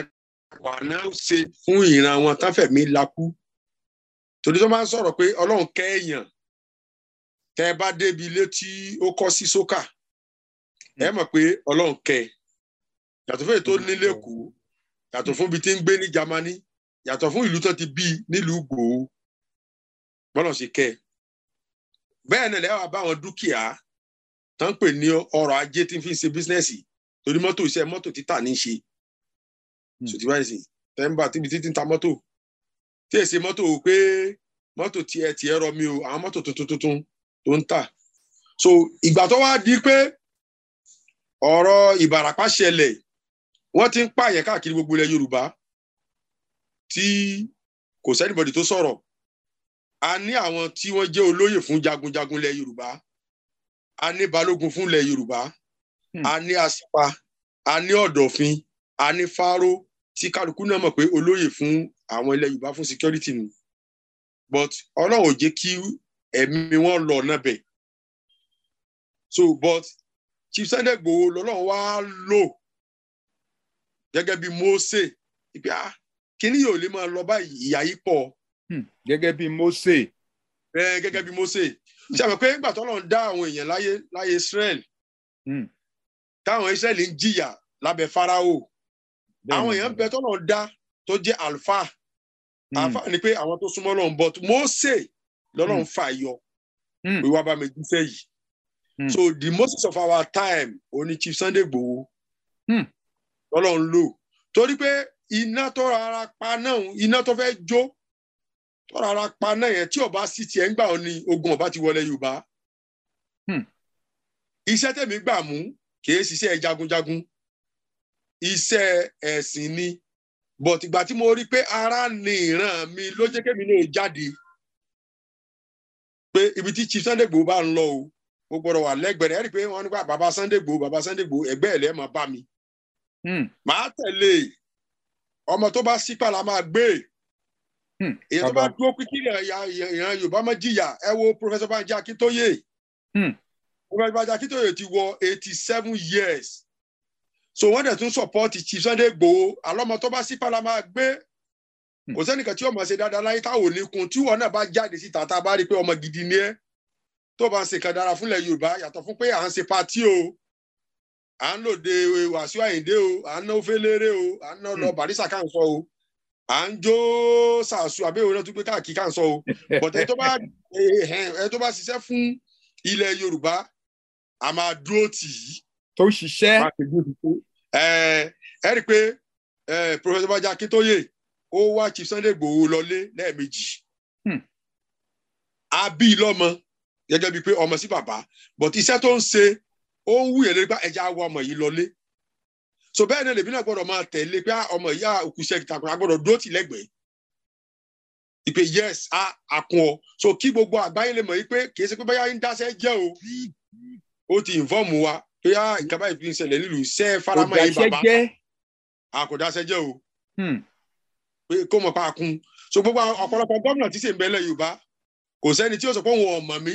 wà náà ṣe fún ìran wọn tán fẹ̀mí lakú torí tó máa ń sọ̀rọ̀ pé ọlọ́run kẹ́ èèyàn tẹ́ ẹ bá débi ilé tí ó kọ́ sí sókà ẹ mọ̀ pé ọlọ́run kẹ́ ẹ yàtọ̀ fún èyí tó ní lẹ́kọ̀ọ́ yàtọ̀ fún ibi tí ń gbé ní Jámánì yàtọ̀ fún ìlú tó ti bí nílùú gbòó bọ́lọ̀ ṣe kẹ́ ẹ bẹ́ẹ̀ náà lẹ́wọ̀n bá àwọn dúkìá tó ń pè ní ọrọ̀ ajé tí ń fi ṣe bísínẹ́sì torí mọ́tò iṣẹ́ mọ́tò títà ní í ṣe sòtì báyìí sì tẹ́ḿbà tíbi títí ń ta mọ́tò tí èsì mọ́tò pé mọ́tò tiẹ̀ tiẹ̀ rọ mi o àwọn mọ́tò tuntun tuntun tó ń tà so ìgbà tó wá di pé ọ̀rọ̀ ìbàràpá ṣẹlẹ̀ wọ́n ti ń pààyàn káàkiri gbogbo ilẹ̀ Yorùbá tí kò sẹ́nìbọ̀dì tó sọ̀rọ̀ a ní àwọn tí wọ́n jẹ́ olóyè fún jagunjagun ilẹ̀ Yorùbá a ní balógun fún ilẹ̀ Yorùbá a ní asípa a ní ọ̀dọ̀fin a ní fáró tí kálukú náà mọ̀ pé olóyè fún àwọn ilẹ̀ Yorùbá fún security ni but Ọlọ́run ò jẹ́ kí ẹ̀mí wọn lọ náà bẹ̀ so but Chief Sunday Igboho lọ́lọ́run wá lò gẹ́gẹ́ bí Mósè ìpè ah kíní yóò lè máa lọ báyìí ìyà yìí pọ̀ gẹ́gẹ́ bí Mósè ẹ gẹ́gẹ́ bí Mósè ṣe àmọ́ pé nígbà tó lọ́n dá àwọn èèyàn láyé láyé Israel táwọn Israel ń jìyà lábẹ́ Fáráò àwọn èèyàn bẹ tó lọ́n dá tó jẹ́ alfa alfa ni pé àwọn tó súnmọ́ lọ́n but Mósè lọ́lọ́run fà yọ pé wàá bá mi dúfẹ́ yìí so the Moses of our time oní Chief Sunday Igboho lọ́lọ́run lò torí pé iná tó rárá pa náà iná tó fẹ́ jó tó rárá pa náà yẹn tí ọba sì tiẹ̀ ń gbà ọ ní ogun ọba ti wọlé Yorùbá iṣẹ́ tẹ̀mí gbà mú kìí ṣiṣẹ́ jagunjagun iṣẹ́ ẹ̀sìn ni but ìgbà tí mo rí pé ara ni ìran mi ló jẹ́ kémi náà jáde pé ibi tí Chief Sunday Igboho bá ń lọ o mo gbọ́dọ̀ wà lẹ́gbẹ̀rẹ́ ẹ rí i pé wọ́n nípa bàbá Sunday Igboho bàbá Sunday Igboho ẹgbẹ́ ẹ̀ lẹ́ẹ̀ máa bá mi màá tẹ̀lé ọmọ tó bá sípà la máa gbé èyí tó bá dúró pín kí ìran Yorùbá máa jìyà ẹ wo Professor Banji Akintoye Professor Banji Akintoye ti wọ eighty seven years so wọ́n dẹ̀ tún support Chief Sunday Igboho àlọ́mọ tó bá sípà la máa gbé kò sẹ́nìkan tí ọmọ ṣe dáadáa láyé táwọn ò ní kun tí wọn náà bá jáde síta tá a bá rí i pé ọmọ gidi ni ẹ tó bá ń ṣe kan dára fúnlẹ̀ Yorùbá yàtọ̀ fún pé à ń ṣe patí o à ń lòde Wàsíù Àyìndé o à ń ná oféléré o à ń ná lọ Barisa kà ń sọ o à ń jó sàṣù àbẹ̀wò náà tún pé káàkiri kà ń sọ o but ẹ tó bá ẹ tó bá ṣiṣẹ́ fún ilẹ̀ Yorùbá a máa dúró tì í. tó ṣiṣẹ́. ẹ ẹ rí i pé Professor Banji Akintoye ó wá Chief Sunday Igboho lọlé lẹ́ẹ̀mejì a bí i lọ́mọ gẹ́gẹ́ bíi pé ọmọ sí bàbá but iṣẹ́ tó ń ṣe ó ń wúyẹ̀ lórí pé ẹja wọ ọmọ yìí lọlé so bẹ́ẹ̀ ni lèmi náà gbọ́dọ̀ máa tẹ̀lé pé ọmọ yìí òkú iṣẹ́ ìtàkùn agbọ́dọ̀ dúró tì lẹ́gbẹ̀ẹ́ ìpè yes a àkùn ọ so kí gbogbo àgbáyé lè mọ̀ yìí pé kì í ṣe pé báyà ń dáṣẹ́ jẹ́ o ó ti inform wa pé nǹkan báyìí fi ń ṣẹlẹ̀ nílùú iṣẹ́ faramọ́ yìí bàbá àkọ́dáṣẹ́ jẹ́ o pé kó mọ̀ pa kun so gbogbo ọ̀pọ̀lọpọ̀ gómìnà tí sì ń bẹ́lẹ̀ Yorùbá kò sẹ́ni tí ó sọ pé òun ọ̀mọ̀ mi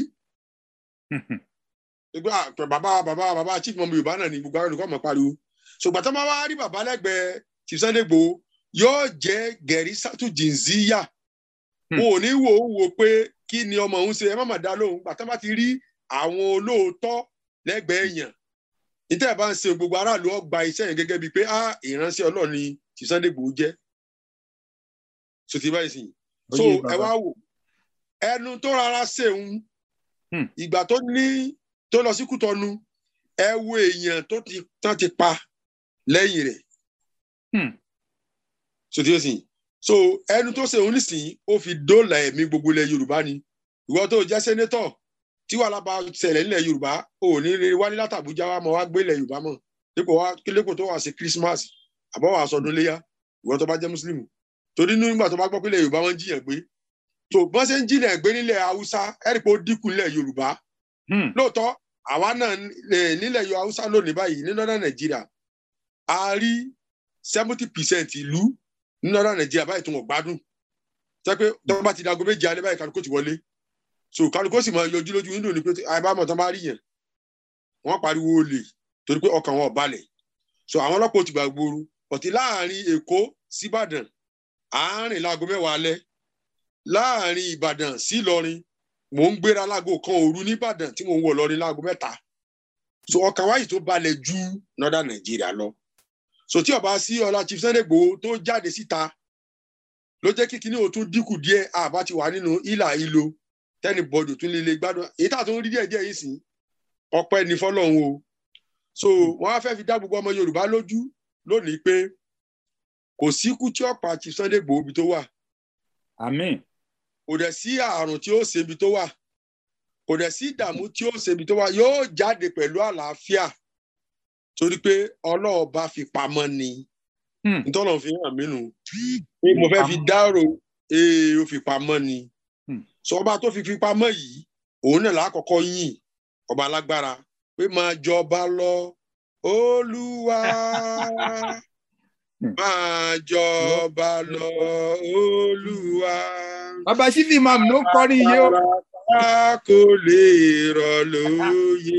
bàbá bàbá bàbá chief mọ̀mọ́ Yorùbá náà ni gbogbo àwọn olùkọ́ mọ̀ pariwo so gbàtọ́ máa wá rí bàbá lẹ́gbẹ̀ẹ́ Chief Sunday Igboho yóò jẹ́ gẹ̀rí sátú jìnzíyà wọn ò ní wò ó wò pé kí ni ọmọ òun ṣe ẹ má mà dá lóhùn gbàtọ́ bá ti rí àwọn olóòótọ́ lẹ́gbẹ̀ẹ́ èèyàn níta ẹ̀ bá ń ṣe gbogbo aráàlú ọgbà iṣẹ́ yẹn gẹ́gẹ́ bíi pé á ìránṣẹ́ Ọlọ́run ni Chief Sunday Igboho jẹ́ so ti báyìí sìn so ẹ wá wò ẹnu tó rárá ṣeun ìgbà tó ní tó lọ sí Kútọ̀nù ẹ wo èèyàn tó ti tán ti pa lẹ́yìn rẹ̀ so ti sìn so ẹnu tó ṣeun nísìnyí ó fi dóòlà ẹ̀mí gbogbo ilẹ̀ Yorùbá ni ìwọ tó jẹ́ sẹ́nétọ̀ tí wàhálà bá ṣẹlẹ̀ nílẹ̀ Yorùbá ò ní rí wálé látàbújá wa mọ̀ wá gbé ilẹ̀ Yorùbá mọ̀ dípò wá kílépò tó wà sí Christmas àbọ̀ wà sọdún léyà ìwọ tó bá jẹ́ mùsùlùmí torí nígbà tó bá gbọ́ pé ilẹ̀ Yorùbá wọn jiyàn gbé tó bọ́n ṣe ń jiyàn gbé nílẹ̀ Haúsá ẹ̀rí pé ó dínkù nílẹ̀ Yorùbá lóòótọ́ àwa náà nílẹ̀ Yorùbá Haúsá lónìí báyìí ní northern Nàìjíríà a rí seventy percent ìlú ní northern Nàìjíríà báyìí tó wọ́n gbádùn sọ pé tó bá ti dago méje alẹ́ báyìí kálukó ti wọlé so kálukó sì máa yọjú lójú window ni pé àìbámọ̀ tán bá rí yẹn wọ́n pariwo olè torí pé ọkàn wọn ò balẹ̀ so àwọn ọlọ́pàá ò ti gbà gbooru ọ̀tí láàrin èkó síbàdàn àárín láago mẹ́wàá alẹ́ láàrin ìbàdàn sí ìlọrin mò ń gbéra láago kan òru nìbàdàn tí mò ń wọ̀ lọrin láago mẹ́ta so ọkàn wáyé tó balẹ̀ ju northern nigeria lọ so tí ọba sí ọlá chief sunday Igboho tó jáde síta ló jẹ́ kí kinní o tún dínkù díẹ̀ àbá ti wà nínú ìlà ìlò tẹ́nì bọ́dù tún lè lè gbádùn èyí tá a tún rí díẹ̀ díẹ̀ yìí sìn ọpẹ́ ní fọlọ́run o so wọ́n á fẹ́ fi dá gbogbo ọmọ yorùbá lójú lónìí pé kò síkú tí ọ̀pá chief sunday Igboho ibi tó wà àmín kò dẹ̀ sí àrùn tí ó ṣe ibi tó wà kò dẹ̀ sí ìdààmú tí ó ṣe ibi tó wà yóò jáde pẹ̀lú àlàáfíà torí pé ọlọ́ọ̀ba fi pamọ́ ni Hmm. ntọ́nà fi hàn mí nù pé mo fẹ́ fi dárò ee ó fi pamọ́ ni Hmm. sọ ọba tó fi fi pamọ́ yìí òun náà lákọ̀ọ́kọ́ yìn ọba alágbára pé máa jọba lọ olúwa Hmm. máa jọba lọ olúwa bàbá sífì mam ló kọrin yìí ó a kò lè rọ̀ lóyè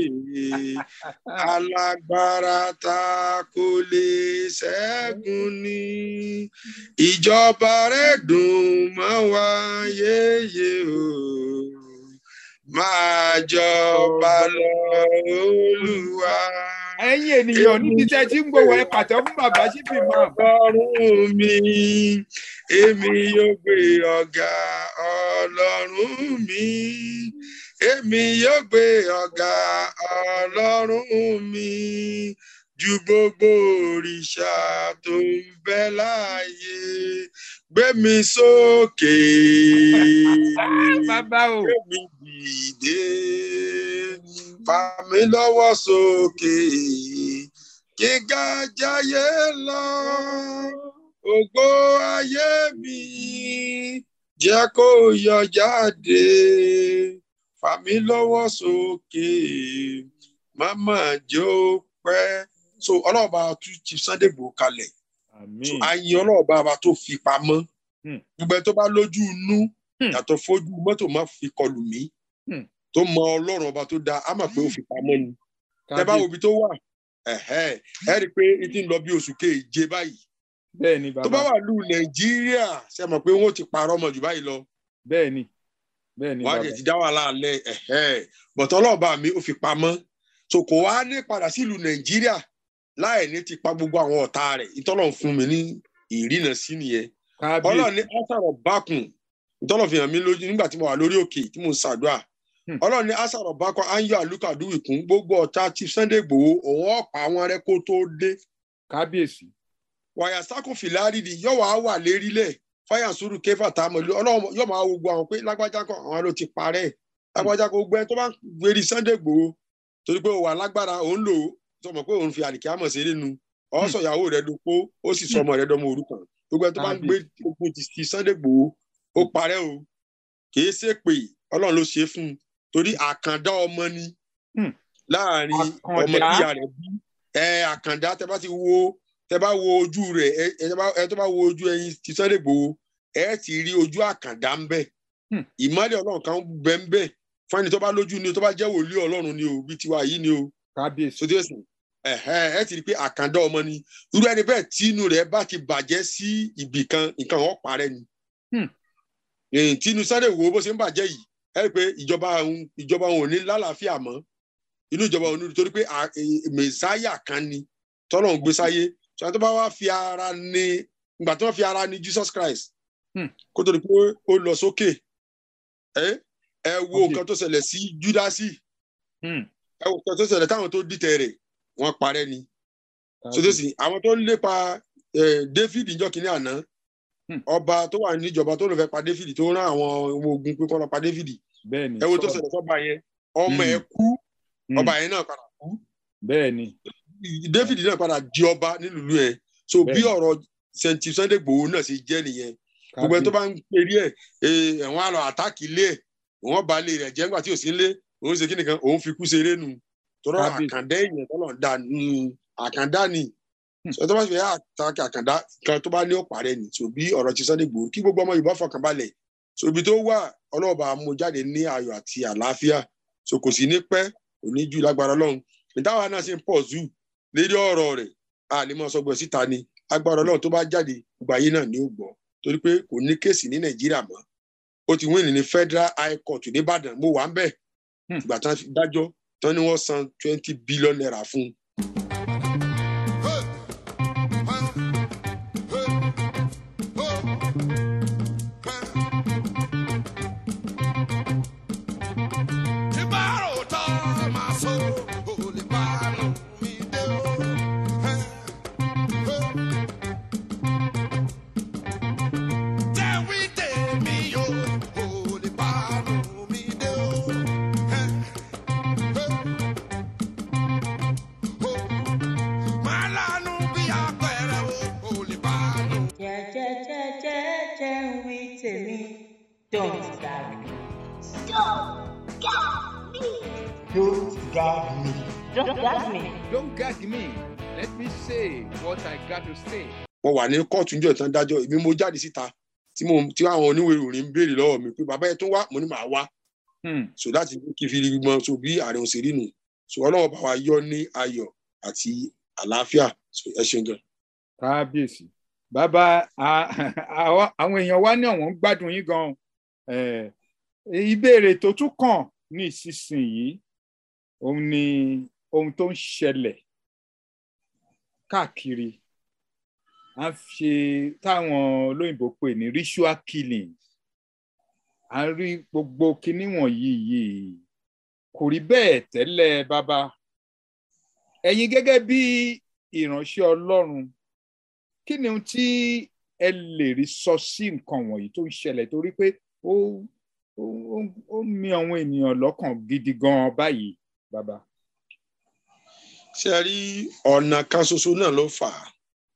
alágbára ta kò lè ṣẹ́gun ní ìjọba rẹ̀ dùn mọ́ wa yéye o máa jọba lọ olúwa. ẹ̀yin ènìyàn níbi tẹ́ ti ń gbowó ẹ pàtó fún bàbá sífì mam ọlọ́run mi èmi yóò gbé ọ̀gá ọlọ́run mi èmi yóò gbé ọ̀gá ọlọ́run mi ju gbogbo òrìṣà tó ń bẹ láàyè gbé mi sókè bàbá o gbé mi dìde fà mí lọ́wọ́ sókè gíga jayé lọ ògo ayé mi jẹ́ kó yọ jáde fà mí lọ́wọ́ sókè máma jó pẹ́ so ọlọ́ọ̀bá tún Chief Sunday Igboho kalẹ̀ so àmín àyìn ọlọ́ọ̀bá wa tó fi pamọ́ Hmm. gbogbo ẹ tó bá lójú inú Hmm. yàtọ̀ fojú mọ́tò má fi kọlù mí Hmm. tó mọ ọlọ́run ọba tó dáa á mà pé ó fi pamọ́ ni tẹ bá wo ibi tó wà ẹ̀hẹ́, ẹ rí i pé n ti ń lọ bí oṣù keje báyìí bẹ́ẹ̀ ni tó bá bàbá wà lù nàìjíríà ṣe mọ̀ pé wọ́n ti parọ́ ọmọ jù báyìí lọ bẹ́ẹ̀ ni bẹ́ẹ̀ ni wọ́n á bàbá jẹ̀ ti dá wàhálà alẹ́ ẹ̀hẹ́. bọ̀tọ̀ ọlọ́ọ̀bá mi ó fi pamọ́ so kò wá ní padà sílùú nàìjíríà láì ní ti pa gbogbo àwọn ọ̀tá rẹ̀ ìtọ́lọ̀ fún mi ní ìrìnà sí nìyẹn kábíyèsí ọlọ́run ní asàrọ̀ bákùn ìtọ́lọ̀ fi hàn mí lójú nígbà tí mo wà lórí òkè tí mo ń ṣàdúrà Hmm. ọlọ́run ní asàrọ̀ bákùn áyọ àlùkàdúwì kún gbogbo ọ̀tá Chief Sunday Igboho òun ọ̀pá wọn rẹ kó tó dé kábíyèsí wàyà sákò fìlárìdì yóò wá wà lérílẹ̀ fáyà sùúrù kéfà tá a mọ̀ lé ọlọ́run yóò máa wo gbogbo àwọn pé lágbájá kan àwọn ló ti parẹ́ lágbájá kan gbẹ tó bá ń gbérí Sunday Igboho torí pé ó wà lágbára òun lò ó tó mọ̀ pé òun fi àlìkí àmọ̀ sí nínú ọ̀sọ̀ ìyàwó rẹ̀ dopó ó sì sọ ọmọ rẹ̀ dọmọ òrukàn gbogbo ẹ tó bá ń gbé ogun ti ti Sunday Igboho ó parẹ́ o kìí ṣe pé ọlọ́run ló ṣe é fún un torí àkàndá ọmọ ni Hmm. láàrin ọmọ Àkàndá. tíya rẹ̀ bí ẹ àkàndá tẹ bá ti wo tẹ bá wo ojú rẹ̀ ẹ ẹ tẹ bá- ẹ tó bá wo ojú ẹyin ti Sunday Igboho ẹ ti rí ojú àkàndá ń bẹ Hmm. ìmọ́lẹ̀ ọlọ́run kan bẹ ń bẹ fún ẹni tó bá lójú ni o tó bá jẹ́ wòlíì ọlọ́run ni o bí tiwa yìí ni o kábíyèsí sotí ẹsìn ẹhẹ ẹ ti rí i pé àkàndá ọmọ ni irú ẹni bẹ́ẹ̀ tí inú rẹ̀ bá ti bàjẹ́ sí ibì kan nǹkan wọn parẹ́ ni Hmm. Èyí tí inú Sunday Igboho bó ṣe ń bàjẹ́ yìí ẹ rí i pé ìjọba òun ìjọba òun ò ní lálàáfíà mọ́ inú ìjọba òun ní torí pé à- è- mẹsáyà kan ni tọ́lọ̀ ń gbé sáyé sọ tó bá wá fi ara ní ìgbà tí wọ́n fi ara ní Jesus Christ Hmm. kó tó di pé ó lọ sókè ẹ ẹ wo Okay. nǹkan tó ṣẹlẹ̀ sí Júdásì Hmm. ẹ wo nǹkan tó ṣẹlẹ̀ táwọn tó dìtẹ̀ rẹ̀ wọ́n parẹ́ ni kábíyèsí. sotesi àwọn tó ń lépa eh, David ìjọ kìíní àná Hmm. ọba tó wà níjọba tó lọ fẹ́ pa David tó rán àwọn ọmọ ogun pé kó lọ pa David bẹ́ẹ̀ ni ẹ wo tó sọ́ọ̀lù. ṣẹlẹ̀ sọ́ba yẹn ọmọ Hmm. ẹ̀ kú Hmm. ọba yẹn náà padà kú bẹ́ẹ̀ ni David náà padà di ọba nílùú ẹ̀ so bí Bẹ́ẹ̀ni. ọ̀rọ̀ Saint Sunday Igboho náà ṣe jẹ́ nìyẹn gbogbo ẹni tó bá ń perí ẹ̀ ẹ̀wọ̀n àlọ́ àtàkì ilé ẹ̀ wọ́n ba ilé rẹ̀ jẹ́ nígbà tí ò sí ilé òun ṣe kí nìkan òun fi kú ṣeré nu tọ́lọ́ Kábíyèsí. àkàndá èèyàn tọ́lọ́ da mm, àkàndá ni Hmm. sọ tó bá fi àtàkì àkàndá kan tó bá ní ọ̀pá rẹ̀ ni so bí ọ̀rọ̀ ti Sunday Igboho kí gbogbo ọmọ Yorùbá fọkàn balẹ̀ so ibi tó wà ọlọ́ọ̀bà mú jáde ní ayọ̀ àti àlàáfíà so kò sí ní pẹ́ kò ní jù lágbára Ọlọ́run ìtawà náà ṣe ń pọ̀ zù lérí ọ̀rọ̀ rẹ̀ a lè máa sọgbọ̀ síta ni agbára ọlọ́run tó bá jáde gbogbo ayé náà ni ó gbọ́ torí pé kò ní kéèsì ní nàìjíríà mọ́ ó ti wíìnì ní federal high court nìbàdàn mo wà ń bẹ̀ Hmm. ìgbà tán fi dájọ́ tán ni wọ́n san twenty billion naira fún un. jẹ́jẹ́jẹ́jẹ́jẹ́ ń wí tèmi don't gag me Don't gag me. don't gag me don't gag me. Don't gag me. Let me say what I got to say. mo wà ní kóòtù níjọ́ ìtàn dájọ́ èmi mo jáde síta tí mo tí àwọn oníwèé ìròyìn ń béèrè lọ́wọ́ mi pé bàbá yẹn tó wá mo ní màá wá Hmm. so láti kí n fi rí mọ so bí ààrẹ òsèré nù so ọlọ́wọ́ bá wa yọ ní ayọ̀ àti àlàáfíà so ẹ ṣeun gan. kábíyèsí bàbá a- àwa- àwọn èèyàn wa ní àwọn ń gbádùn yín gan Eh, ìbéèrè tó tún kàn ní ìsinsìnyí òun ni ohun tó ń ṣẹlẹ̀ káàkiri à ń ṣe táwọn olóyìnbó pè ní ritual killings à ń rí gbogbo kinní wọ̀nyí yìí kò rí bẹ́ẹ̀ tẹ́lẹ̀ bàbá ẹ̀yin gẹ́gẹ́ bí ìránṣẹ́ ọlọ́run kí ni ohun tí ẹ lè rí sọ sí nǹkan wọ̀nyí tó ń ṣẹlẹ̀ torí pé ó ó ó- ó mì àwọn ènìyàn lọ́kàn gidi gan báyìí bàbá. ṣe rí ọ̀nà kan ṣoṣo náà ló fà á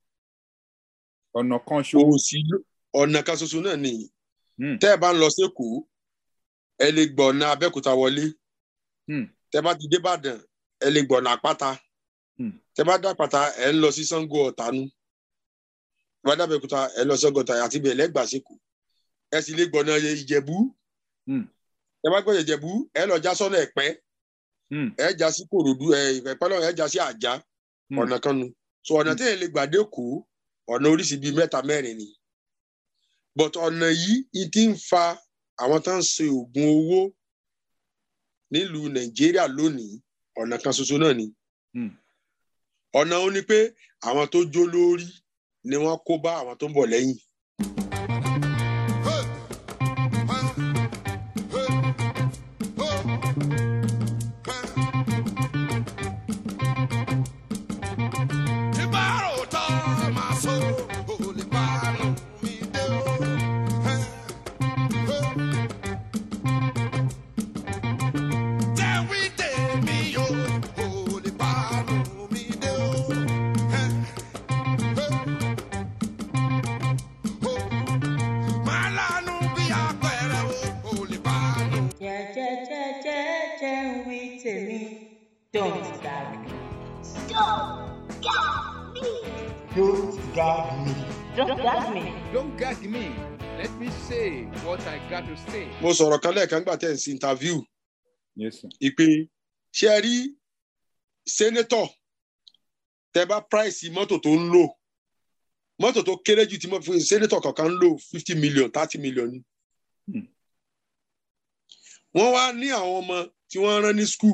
ọ̀nà kan ṣo kò sí ọ̀nà kan ṣoṣo náà nìyí Hmm. tẹ́ ẹ bá ń lọ sékòó ẹ lè gbọ́ ọ̀nà abẹ́òkúta wọlé Hmm. tẹ́ bá ti dé ìbàdàn ẹ lè gbọ́ ọ̀nà àpáta Hmm. tẹ́ bá dá àpáta ẹ ń lọ sí sango ọ̀tánú tẹ́ bá dá abẹ́òkúta ẹ lọ sí sango ọ̀tánú àti bẹ́ẹ̀ lẹ́gbàá sékòó ẹ sì lè gbọ́ ọ̀nà ìjẹ̀bú Hmm. tẹ́ bá gbọ́ ìjẹ̀bú ẹ lọ já sọ́nà ẹ̀pẹ́ Hmm. ẹ já sí kòròdú ẹ ìpẹ́pẹ́ lọ́wọ́ ẹ já sí àjá Hmm. ọ̀nà kan nu so ọ̀nà tí èèyàn lè gbà dé kó ọ̀nà oríṣi bíi mẹ́ta mẹ́rin ni but ọ̀nà yìí i ti ń fa àwọn tó ń ṣe oògùn owó nílùú nàìjíríà lónìí ọ̀nà kan ṣoṣo náà ni Hmm. ọ̀nà ó ní pé àwọn tó jó lórí ni wọ́n kó bá àwọn tó ń bọ̀ lẹ́yìn jẹ́jẹ́jẹ́jẹ́jẹ́ ń wí tèmi don't gag me Don't gag me. don't gag me don't gag me. Don't gag me. Let me say what I got to say. mo sọ̀rọ̀ kan lẹ́ẹ̀kan gbà tẹ̀ ń sí interview Yes, sir. ìpè ṣé ẹ rí sẹ́nétọ̀ tẹ bá price mọ́tò tó ń lò mọ́tò tó kéré jù tí mo fi sẹ́nétọ̀ kankan ń lò fifty million thirty million ni. Hmm. wọ́n wá ní àwọn ọmọ tí wọ́n rán ní skul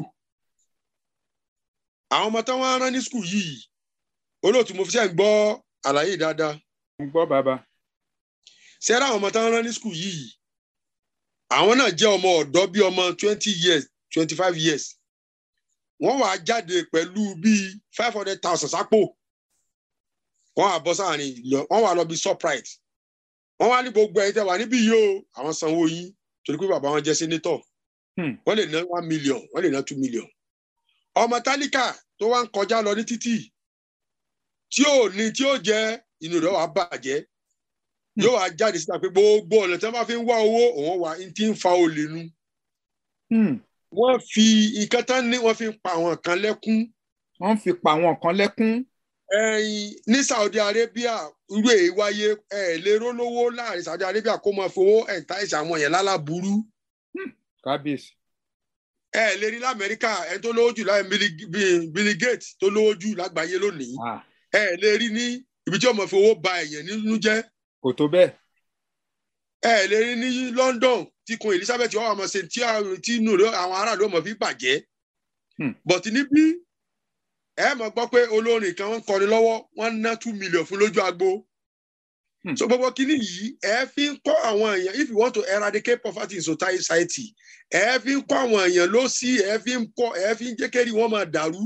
àwọn ọmọ tí wọ́n rán ní skul yìí olóòtú mo fi ṣe ń gbọ́ àlàyé dáadáa Mo gbọ́ bàbá. ṣẹ́rá àwọn ọmọ tí wọ́n rán ní skul yìí àwọn náà jẹ́ ọmọ ọ̀dọ́ bíi ọmọ twenty years twenty five years wọ́n wàá jáde pẹ̀lú bíi five hundred thousand sápò wọ́n wàá bọ́ sáàrin lọ wọ́n wàá lọ bí surprise wọ́n wá ní gbogbo ẹ̀yin tẹ́ wà níbí yìí o àwọn sanwó yín torí pé bàbá wọn jẹ́ senator Hmm. wọ́n lè ná one million wọ́n lè ná two million ọmọ tálíkà tó wá ń kọjá lọ ní títì tí ò ní tí ó jẹ inú rẹ̀ wàá bàjẹ́ yóò wá jáde síta pé gbogbo ọ̀nà tí wọ́n bá fi ń wá owó òun wà ní tí ń fa olè nu Hmm. wọ́n fi nǹkan tán ní wọ́n fi ń pa àwọn kan lẹ́kún Wọ́n fi pa àwọn kan lẹ́kún. ẹ̀yìn ní Saudi Arabia irú èyí wáyé ẹ̀ lérò lówó láàrin Saudi Arabia kó máa fowó ẹ̀ǹtá ìṣà àwọn yẹn lálábùrú Kábíyèsí. ẹ̀ lè rí lamẹ́ríkà ẹ̀ tó lówó jù láì Bill Bill Gates tó lówó jù lágbàáyé lónìí Ah. ẹ̀ lè rí ní ibi tí ọmọ fi owó ba èèyàn nínú jẹ́ kò tó bẹ́ẹ̀ ẹ lè rí ní London tí kun Elizabeth ọwọ́ ọmọ ṣe tí àwọn- tí inú rẹ̀ àwọn aráàlú ọmọ fi bàjẹ́ Hmm. but níbí ẹ mọ̀ gbọ́ pé olórin kan ń kọrin lọ́wọ́ wọ́n ná two million fún lójú agbo Hmm. so gbogbo kínní yìí ẹ fi ń kọ́ àwọn èèyàn if you want to eradicate poverty in society ẹ fi ń kọ́ àwọn èèyàn ló sí ẹ fi ń kọ́ ẹ fi ń jẹ́ kérí wọn máa dàrú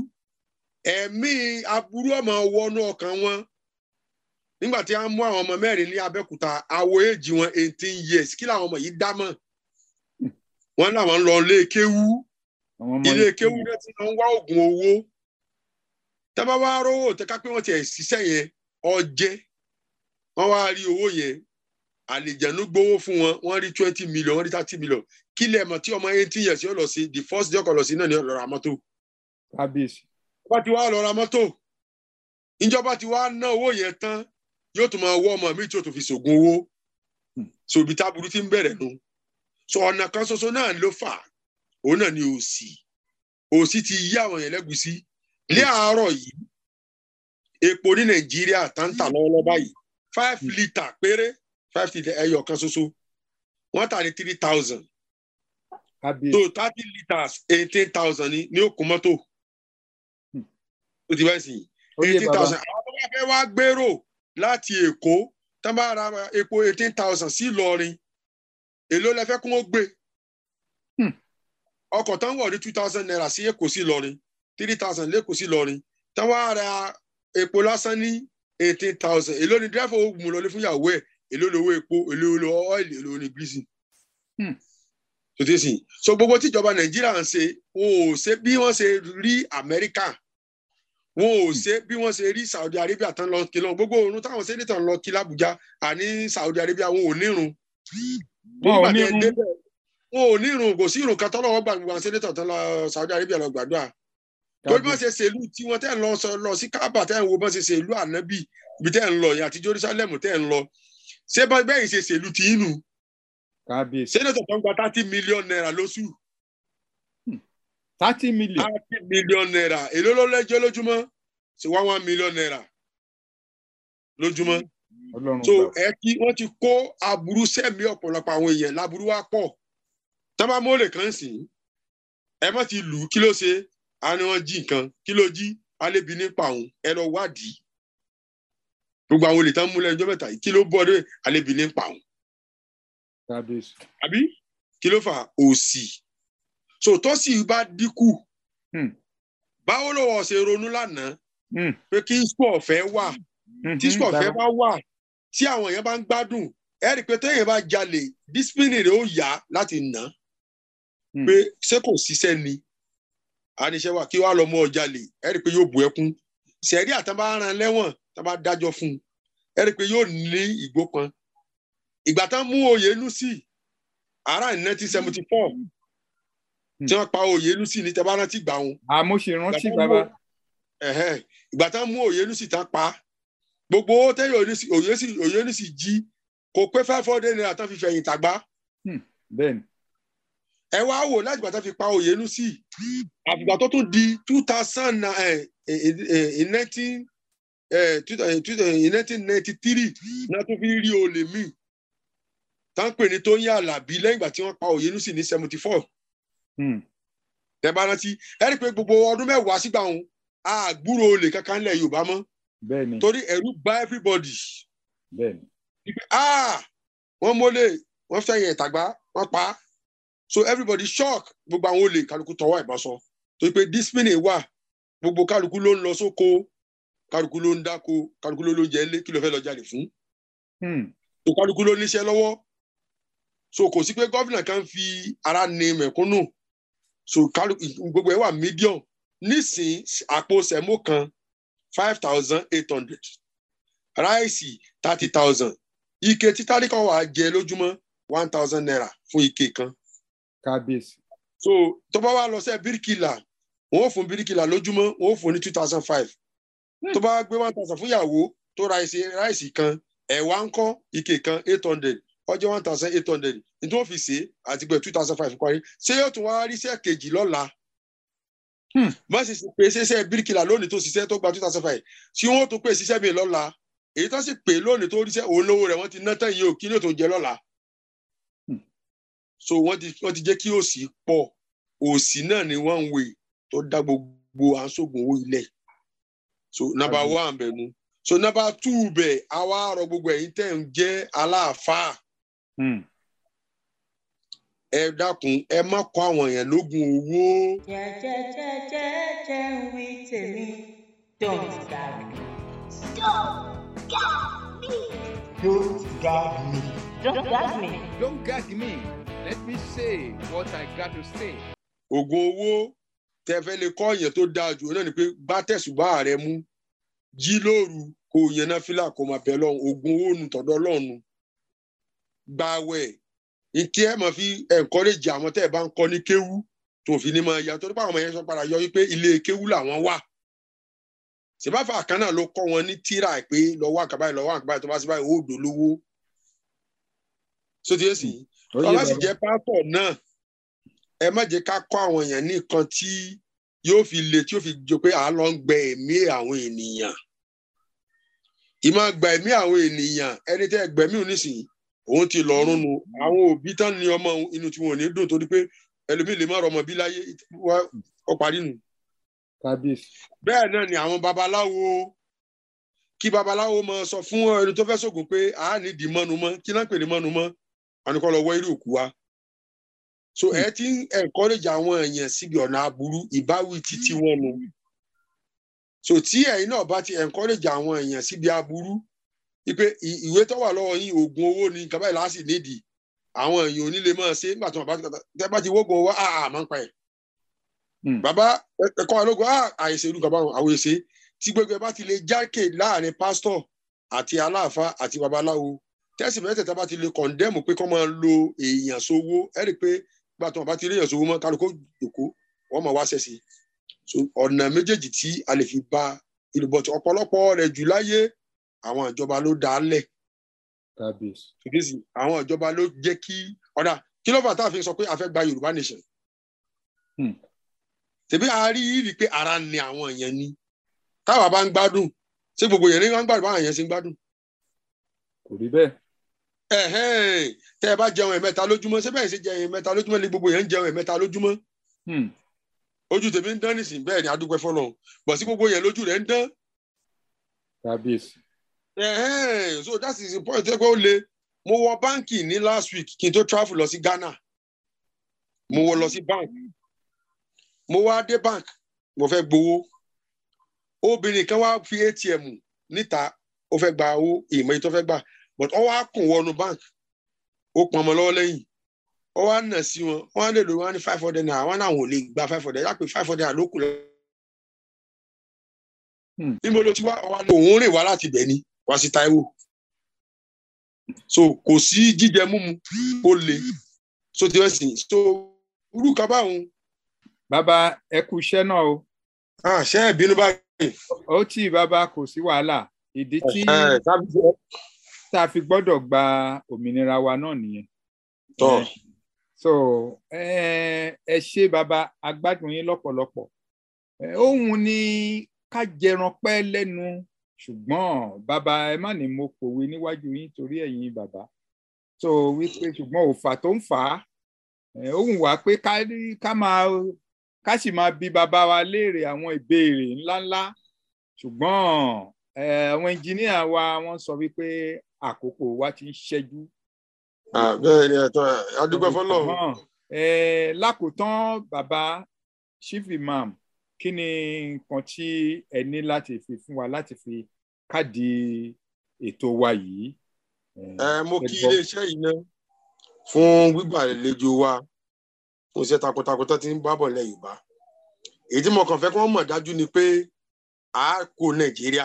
ẹ̀mí aburú ọmọ wọnú ọkàn wọn nígbà tí a mú àwọn ọmọ mẹ́rin ní Abẹ́òkúta àwọ̀ èjì wọn eighteen years kí làwọn ọmọ yìí dá mọ̀ wọ́n làwọn ń lọ ilé kéwú àwọn ọmọ ilé yìí- kéwú náà ti lọ ń wá oògùn owó tábà wá rówó tẹ́ka pé wọ́n ti ẹ̀ ṣiṣẹ́ yẹn ọjẹ́ wọ́n wá rí owó yẹn àlìjẹ̀nu gbowó fún wọn wọ́n rí twenty million wọ́n rí thirty million kí lẹ̀ mọ̀ tí ọmọ eighteen years yóò lọ sí the first day ọkọ̀ lọ sí náà ni ó lọ ra mọ́tò kábíyèsí bá ti wá lọ ra mọ́tò ìjọba ti wá ná owó yẹn tán yóò tún máa wọ́ ọmọ mi tí yóò tún fi ṣògùn owó so ibi táburú ti ń bẹ̀rẹ̀ nu so ọ̀nà kan ṣoṣo náà ló fà á. òun náà ni òsì òsì ti yí àwọn yẹn lẹ́gùsí ní àárọ̀ yìí epo ní nàìjíríà tá ń tà lọ́wọ́lọ́wọ́ báyìí five litre péré five litre ẹyọ kan ṣoṣo wọ́n tà ní three thousand kábíyèsí so thirty litres eighteen thousand ní ní òkú mọ́tò Hmm. ó ti bẹ́ẹ̀ sìn ó yé eighteen bàbá thousand àwọn tó bá fẹ́ wá gbèrò láti èkó tó bá ra epo eighteen thousand sí ìlọrin èló lẹ fẹ́ kún ó gbé Hmm. ọkọ̀ tó ń wọ̀ ní two thousand naira sí èkó sí ìlọrin three thousand lẹ́kọ̀ọ́ sí ìlọrin tó wá ra epo lásán ní eighteen thousand èló ni dírẹ́fà ó mú lọlé fún ìyàwó ẹ̀ èló lówó epo èló lówó ọ́ìlì èló ní gírísì Hmm. tó ti sìn so gbogbo tíjọba nàìjíríà ń ṣe wọn ò ṣe bí wọ́n ṣe rí amẹ́ríkà wọn ò ṣe bí wọ́n ṣe rí saudi arabia tán lọ kí lọ gbogbo òórùn táwọn sẹ́nitọ̀ ń lọ kí làbújá àní saudi arabia wọn ò nírun wọn ò Nígbà ní tẹ́ irun débẹ̀, wọn ò nírun kò sí irun kan tọ́lọ́wọ́ gbà gbogbo àwọn sẹ́nitọ̀ tán lọ saudi arabia lọ gbàdúrà torí bọ́n ṣe ṣèlú tí wọ́n tẹ́ ń lọ sọ lọ sí kábà tẹ́ ń wo bọ́n ṣe ṣèlú ànábì ibi tẹ́ ń lọ yẹn àti jerusalem tẹ́ ń lọ ṣé bọ́n bẹ́ẹ̀ ṣe ṣèlú tí inú kábíyèsí sẹ́nitọ̀ tó ń gba thirty million naira lóṣù thirty million thirty million naira èló ló lẹ́jọ́ lójúmọ́ sí one one million naira lójúmọ́ ọlọ́run so gbà ẹ kí wọ́n ti kó aburú sẹ́mi ọ̀pọ̀lọpọ̀ àwọn èèyàn láburú wá pọ̀ tábà mọ́lẹ̀ kan sì ń ẹ má ti lù ú kí ló ṣe á ní wọ́n jí nǹkan kí ló jí alébi nípa òun ẹ lọ wádìí gbogbo àwọn olè tán múlẹ̀ ẹjọ́ mẹ́ta yìí kí ló bọ́ dé alébi nípa òun kábíyèsí àbí kí ló fà òsì so tó sì bá dínkù Hmm. báwo lọ́wọ́ ṣe ronú lánàá Hmm. pé kí sport fẹ́ wà tí Mhm, sport fẹ́ bàbá. bá wà tí àwọn èèyàn bá ń gbádùn ẹ rí i pé téèyàn bá jalè discipline rẹ̀ ó yá láti nà á Hmm. pé ṣé kò ṣiṣẹ́ ni àníṣe wà kí wàá lọ mọ ọjàlè ẹ rí i pé yóò bu ẹkún sẹ̀rí àtàn bá ran lẹ́wọ̀n tán bá dájọ́ fún un ẹ rí i pé yóò ní ìgbó kan ìgbà tán mú Oyènúsì ara ní nineteen seventy four tí wọ́n pa Oyènúsì ní tẹ́ bá rántí gbà wọn àmọ́ ṣe rántí Ìgbà tán bàbá mú- ẹ̀hẹ́n, ìgbà tán mú Oyènúsì tán pa gbogbo owó tẹ́yìn Oyènúsì Oyènúsì Oyènúsì jí kò pé five hundred naira tán fi fẹ̀yìn tàgbá bẹ́ẹ̀ ni ẹ wá wò láti ìgbà tán fi pa Oyènúsì àfìgbà tó tún di two thousand in nineteen in nineteen ninety three náà tún fi rí olè míì tá ń pè ní Tóyìn Àlàbí lẹ́yìn ìgbà tí wọ́n pa Oyènúsì ní seventy four Hmm. tẹ́ bá rántí ẹ rí i pé gbogbo ọdún mẹ́wàá sígbà wọn àgbúrò olè kankan lẹ̀ Yorùbá mọ́ bẹ́ẹ̀ ni torí ẹ̀rù bà everybody bẹ́ẹ̀ ni Wípé, ah wọ́n mólè wọ́n fẹ̀yìn ìtàgbá wọ́n pa á so everybody shock gbogbo àwọn olè kálukú tọwọ́ ìbọn sọ torí pé discipline wà gbogbo kálukú ló ń lọ sóko kálukú ló ń dáko kálukú ló ló jẹ lé kí ló fẹ́ lọ jalè fún Hmm. so kálukú ló níṣẹ́ lọ́wọ́ so kò sí pé gómìnà kan fi ara ní mẹ̀kúnnù so kálukú gbogbo ẹ̀ wà medium nísìn àpò sẹ̀mó kan five thousand eight hundred ráìsì thirty thousand ike títàrí kan wà á jẹ lójúmọ́ one thousand naira fún ike kan kábíyèsí so tó bá wà lọ sẹ bíríkìlà wọn ò fún bíríkìlà lójúmọ́ wọn ò fún ní two thousand five tó bá gbé one thousand fún ìyàwó tó ra ìṣe ráìsì kan ẹ̀wà ń kọ́ ike kan eight hundred ọjọ́ one thousand eight hundred ní tí wọ́n fi ṣe àti pé two thousand five parí ṣé yóò tún wá ríṣẹ́ kejì lọ́la Hmm. má sì ṣe pé ṣiṣẹ́ bíríkìlà lónìí tó ṣiṣẹ́ tó gba two thousand five ṣé wọ́n tún pè ṣiṣẹ́ mi lọ́la èyí tó sì pè lónìí tó ríṣẹ́ òun lówó rẹ̀ wọ́n ti ná tán yìí ò kí ló tó jẹ lọ́la Hmm. so wọ́n ti wọ́n ti jẹ́ kí òsì pọ̀ òsì náà ni wọ́n ń wè tó dá gbogbo àǹsógun owó ilẹ̀ so number Àbí. one bẹ̀ nu so number two bẹ̀ àwa rọ gbogbo ẹ̀yin tẹ̀ ń jẹ́ aláàfáà Hmm. ẹ dákun ẹ má kọ́ àwọn èèyàn lógun owó jẹ́jẹ́jẹ́jẹ́jẹ́ ń wí tèmi don't gag me Don't gag me. don't gag me don't gag me. Don't gag me. Let me say what I got to say. oògùn owó tẹ fẹ́ lè kọ́ èèyàn tó dáa jù náà ni pé bá tẹ̀sùbá rẹ mú jí lóru kò yẹn náà fílà kò máa bẹ̀ lọ́hùn oògùn owó nu tọ̀dọ̀ lọ́hùn gbàwẹ̀ ìtí ẹ̀ máa fi encourage àwọn tẹ́ ẹ̀ bá ń kọ́ ní kéwú tó fi ní máa ya torí pé àwọn ọmọ yẹn sọ padà yọ wípé ilé kéwú làwọn wà sèbáfà kan náà ló kọ́ wọn ní tíra pé lọ́wọ́ àkàbáyé lọ́wọ́ àkàbáyé tó bá sí báyìí ó dò lówó sóti yé sí Ó yé tọ́lá sì bàbá. jẹ́ pásítọ̀ náà ẹ má jẹ́ ká kọ́ àwọn èèyàn ní nǹkan tí yóò fi le tí yóò fi jọ pé à ń lọ ń gbẹ ẹ̀mí àwọn ènìyàn ìmọ̀ gba ẹ̀mí àwọn ènìyàn ẹni tẹ́ gbẹ̀mí ò nísìnyí òun ti lọ́rùn nu àwọn òbí tán ní ọmọ òun, inú tí wọn ò ní dùn torí pé ẹlòmíì lè má rọmọ bí láyé wá ọ parí nù Kábíyèsí. bẹ́ẹ̀ náà ni àwọn babaláwo kí babaláwo mọ sọ fún ẹni tó fẹ́ sògùn pé a ní di mọ́nu mọ́ kí náà pè ní mọ́nu mọ́ wọn ni kọ́ lọ wọ́ irú òkú wa so ẹ ti ń encourage àwọn èèyàn síbi ọ̀nà aburú ìbáwí títí wọn nu so tí ẹ̀yin náà bá ti encourage àwọn èèyàn síbi aburú wípé ì- ìwé tó wà lọ́wọ́ yín oògùn owó ni nǹkan báyìí láti nídìí àwọn èèyàn ò ní lè máa ṣe nígbà tí wọn bá ti tẹ bá ti wógun owó àà máa ń pa ẹ̀ Hmm. bàbá ẹ- ẹ̀kọ́ alógun à àìsè irú kan báwọn àwọn èsè tí gbogbo ẹ bá ti lè jákè láàrin pásítọ̀ àti aláàfáà àti babaláwo tẹ́sí mẹ́tẹ̀ẹ̀ta bá ti lè kọ̀ndẹ́mù pé kọ́ máa lo èèyàn sówó ẹ rí i pé gbà tí wọn bá ti rí èèyàn sówó mọ́ kálukó jòkó wọ́n máa wá sẹ́sì so ọ̀nà méjèèjì tí a lè fi ba ìlú bọ̀tì ọ̀pọ̀lọpọ̀ rẹ̀ jù láyé àwọn ìjọba ló dá a lẹ̀ Kábíyèsí. fìdísì àwọn ìjọba ló jẹ́ kí ọ̀dà kí ló fà tá a fi sọ pé a fẹ́ gba Yorùbá nation Hmm. tèmi a rí rí pé ara ni àwọn èèyàn ni táwa bá ń gbádùn ṣé gbogbo èèyàn ní wọn ń gbádùn báwọn èèyàn ṣe ń gbádùn Kò rí bẹ́ẹ̀. ẹ̀hẹ́n, tẹ́ ẹ bá jẹun ẹ̀mẹ́ta lójúmọ́ ṣé bẹ́ẹ̀ ṣe jẹun ẹ̀mẹ́ta lójúmọ́ ni gbogbo èèyàn ń jẹun ẹ̀mẹ́ta lójúmọ́ Hmm. ojú tèmi ń dán nísìnyí bẹ́ẹ̀ ni adúpẹ́ fọlọ́ bọ̀ sí gbogbo èèyàn lójú rẹ̀ ń dán Kábíyèsí. ẹ̀hẹ́n, so that is the point ẹ pé ó le mo wọ báǹkì ní last week kí n tó travel lọ sí Ghana mo wọ lọ sí bank mo wá dé bank mo fẹ́ gbowó obìnrin kan wá fi atm níta ó fẹ́ gba owó ìmọ̀ yìí tó fẹ́ gbà but ó wá kùn wọnú bank ó pọn ọmọ lọ́wọ́ lẹ́yìn ó wá nà sí wọn wọn á lè lò wọn ní five hundred naira wọn náà wọn ò lè gba five hundred yá pé five hundred naira ló kù lọ. Hmm. níbo ló ti wá ọwọ́ lò òun rìn wá láti bẹ̀ ni wá sí Táíwò so kò sí jíjẹ múmu ó le so ti wẹ́ sìn so irú kan báwọn Bàbá ẹ kú iṣẹ́ náà o. ah ṣe é bínú báyìí. Ó tì bàbá kò sí wàhálà. Ìdí tí ẹ tábí jẹ tá a fi gbọ́dọ̀ gba òmìnira wa náà nìyẹn. tọ Eh, so ẹ ẹ ṣé bàbá agbádùn yín lọ́pọ̀lọpọ̀ Eh, ohun ni ká jẹran pẹ́ lẹ́nu ṣùgbọ́n bàbá ẹ má ní mo pòwe níwájú yín torí ẹ̀yin bàbá so wípé ṣùgbọ́n òfà tó ń fà á eh, ó wù wá pé ká rí- ká máa ká sì máa bi bàbá wa léèrè àwọn ìbéèrè ńláńlá ṣùgbọ́n eh, àwọn ẹnjìníà wa wọ́n sọ wípé àkókò wa ti ń ṣẹ́jú bẹ́ẹ̀ ni ẹ̀tọ́ adúgbò fọ́lọ́run Ṣùgbọ́n, eh, lákòótán bàbá chief imam kí ni nǹkan tí ẹ ní láti fi fún wa láti fi káàdì ètò wa yìí. Eh, ẹ mo ẹ kí gbọ́. iléeṣẹ́ yìí ná fún gbígbàlejò wa fún iṣẹ́ takuntakun tó ti ń bá bọ̀ lẹ́ Yorùbá èyí tí mo kàn fẹ́ kí wọ́n mọ̀ dájú ni pé a kó Nàìjíríà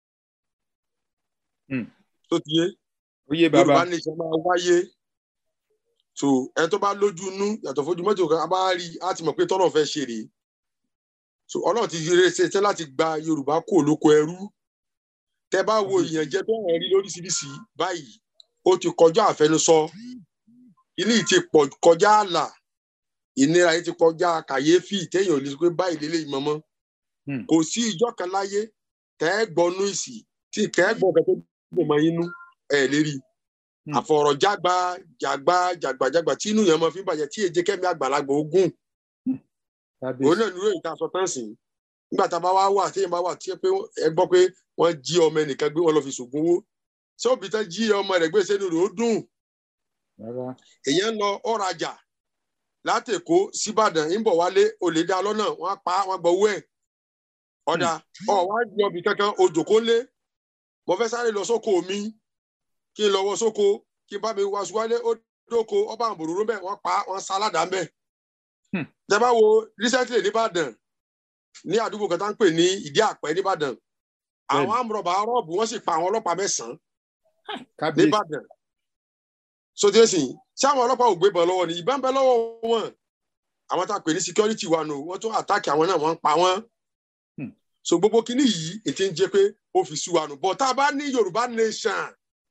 Hmm. tó ti yé ó yé bàbá Yorùbá nation máa wáyé so ẹni tó bá lójú inú yàtọ̀ fojú mọ́tò kan a bá rí i á ti mọ̀ pé tọ́lọ̀ fẹ́ ṣe rèé so Ọlọ́run ti rere ṣe tẹ́ láti gba Yorùbá kó lóko ẹrú tẹ́ bá wo ìyànjẹ tó hàn rí lóríṣiríṣi báyìí ó ti kọjá àfẹnusọ ilé yìí ti pọ̀ kọjá ààlà ìnira yìí ti kọjá kàyéfì téèyàn ò lè sọ pé báyìí lélẹ́yìí mọ́mọ́ Hmm. kò sí ìjọ kan láyé tẹ́ ẹ gbọ́nú ìsì tí kẹ́ ẹ gbọ́ kẹ́ tó dùn mọ́ inú ẹ̀ lè rí Hmm. àfọ̀rọ̀jágba jàgbá jàgbàjàgbà tí inú yẹn mọ fi ń bàjẹ́ tí èjé kẹ́mi àgbàlagbà ogún òun kábíyèsí náà nírò ìta sọ tán sí nígbà tá a bá wá wà tí èèyàn bá wà tí ẹ pé ẹ gbọ́ pé wọ́n jí ọmọ ẹnìkan gbé wọn lọ fi ṣògùn owó ṣé òbí tán jí ọmọ rẹ̀ gbé sínú rẹ̀ ó dùn rárá èèyàn ń lọ ọ̀rajà látẹ̀kọ́ síbàdàn ń bọ̀ wálé olè dá lọ́nà wọ́n á pa wọ́n gbọ́ owó ẹ̀ ọ̀dà ọ̀ wá lọ bí kankan ojòkó lé mo fẹ́ sáré lọ sóko mi kí n lọ wọ sóko kí n bá mi wá wálé ó dóko ọba àbòrò bẹ́ẹ̀ wọ́n pa wọ́n sá aládàá bẹ́ẹ̀. Hmm. tẹ́ bá wo recently nìbàdàn ní àdúgbò kan tá ń pè ní ìdí àpẹ́ nìbàdàn àwọn Bẹ́ẹ̀ni. amúrọ̀bà rọ́ọ̀bù wọ́n sì pa àwọn ọlọ́pàá mẹ́sàn-án kábíyèsí nìbàdàn sóde sí ṣé àwọn ọlọ́pàá ò gbébọn lọ́wọ́ ni ìbọn bẹ lọ́wọ́ wọn àwọn tá a pè ní security wa nù wọ́n tún àtàkì àwọn náà wọ́n ń pa wọ́n Hmm. so gbogbo kinní yìí ètí ń jẹ́ pé ó fi sú wa nù bọ̀ tá a bá ní yorùbá nation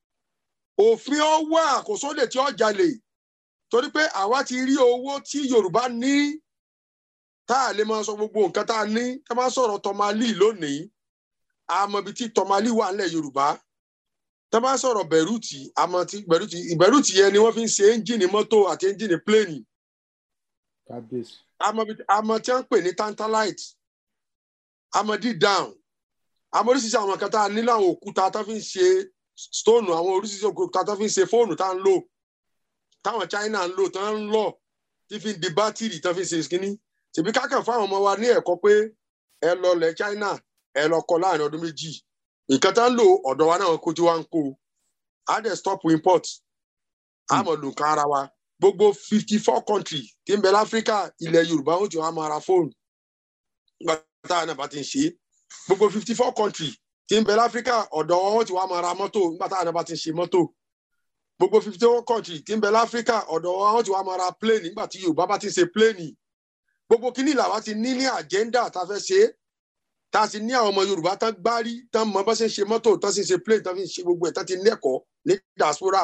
òfin ó wà kò sóde tí ó jalè torí pé àwa ti rí owó tí yorùbá ní tá a lè máa sọ gbogbo nǹkan tá a ní tá a máa sọ̀rọ̀ tọmalí lónìí àmọ́ ibi tí tọmalí wà nílẹ̀ yorùbá tá a bá sọ̀rọ̀ bẹ̀rùtì àmọ́ tí bẹ̀rùtì ìbẹ̀rùtì yẹn ni wọ́n fi ń ṣe ẹ́ńjìnì mọ́tò àti ẹ́ńjìnì pléènì kábíyèsí àmọ́ ibi- àmọ́ tí wọ́n ń pè ní tantalite àmọ́ d-down àmọ́ oríṣiríṣi àwọn kan tá a ní láwọn òkúta tó fi ń ṣe stone àwọn oríṣiríṣi òkúta tó fi ń ṣe fóònù tá a ń lò táwọn China ń lò tó ń lọ tí fi ń di bátìrì tó fi ń ṣe kínní tèmi kákan fáwọn ọmọ wa ní ẹ̀kọ́ pé ẹ lọ lẹ̀ China ẹ lọ kọ́ láàrin ọdún méjì nǹkan tá ń lò ọ̀dọ̀ wa náà kó tí wá ń kó á dẹ̀ stop import á mọ̀ lò nǹkan ara wa gbogbo fifty four country tí ń bẹ láfíríkà ilẹ̀ Yorùbá ó ti wá máa ra fóònù nígbà táwọn náà bá ti ń ṣe é gbogbo fifty four country tí ń bẹ láfíríkà ọ̀dọ̀ wọn ti wá máa ra mọ́tò nígbà táwọn náà bá ti ń ṣe mọ́tò gbogbo fifty four country tí ń bẹ láfíríkà ọ̀dọ̀ wọn ti wá máa ra plane nígbà tí Yorùbá bá ti ń ṣe plane gbogbo kíní làwa ti ní ní agenda tá a fẹ́ ṣe é tá a sì ní àwọn ọmọ Yorùbá tán gbárí tán mọ bá ṣe ń ṣe mọ́tò tán sì ń ṣe plane tán fi ń ṣe gbogbo ẹ̀ tán ti lẹ́kọ̀ọ́ ní diaspora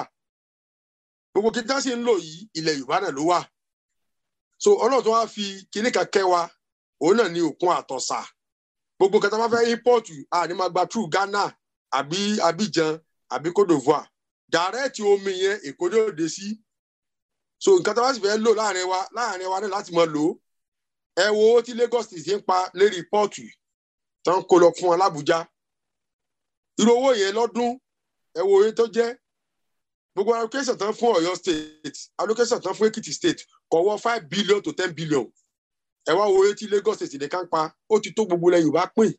gbogbo kí tán sì ń lò yìí ilẹ̀ Yorùbá náà ló wà so Ọlọ́run tó wá fi kíní kan kẹ́ wa òun náà ní òkun àtọ̀sà gbogbo kẹta bá fẹ́ import a ní máa gba through Ghana àbí Abidjan àbí Côte d'Ivoire direct omi yẹn Èkó ní òde sí so nǹkan tó bá sì fẹ́ lò láàrin wa láàrin wa náà láti máa lò ó ẹ wo owó tí Lagos ti ń pa lérí pọ́ọ̀tù tó ń kó lọ fún wọn l'Ábùjá irú owó yẹn lọ́dún ẹ wo oye tó jẹ́ gbogbo allocation tán fún Ọ̀yọ́ state allocation tán fún Èkìtì state kò wọ five billion to ten billion ẹ wá wo etí Lagos state nìkan pa ó ti tó gbogbo ilẹ̀ Yorùbá pín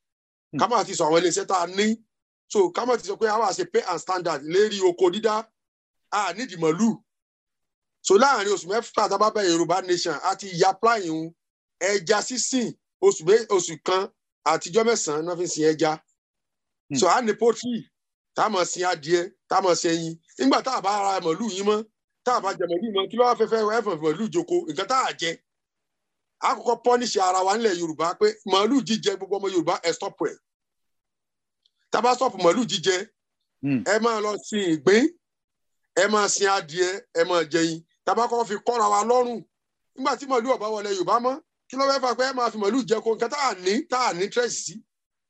ká má ti sọ àwọn iléeṣẹ́ tá a ní so ká má ti sọ pé àwa ṣe pay and standard lérí oko dídá a nídìí màlúù so láàrin oṣù mẹ́fà tá a bá bẹ Yorùbá nation a ti ya apply ń ẹja sísìn oṣù mé oṣù kan àtijọ́ mẹ́sàn-án náà fi ń sin ẹja so a ní poultry tá a máa sin adìẹ tá a máa sin ẹyin nígbà tá a bá ra màlúù yín mọ́ tá a bá jẹ màlúù mọ́ kí ló wá fẹ́ fẹ́ ẹ̀fọ̀ màlúù joko nǹkan tá a jẹ àkọ́kọ́ pọ́níṣì ara wa nílẹ̀ yorùbá pé màálù jíjẹ gbogbo ọmọ yorùbá ẹ stop rẹ̀ tábà stop màálù jíjẹ Hmm. ẹ máa lọ sin ìgbín ẹ máa sin adìẹ ẹ máa jẹyin tábà kọ́ fi kọ́ra wa lọ́rùn nígbà tí màálù ọ̀bá wọlé yorùbá mọ́ kí ló fẹ́ fà pé ẹ máa fi màálù jẹ ko nǹkan tá à ní tá à ní tírẹ̀sì sí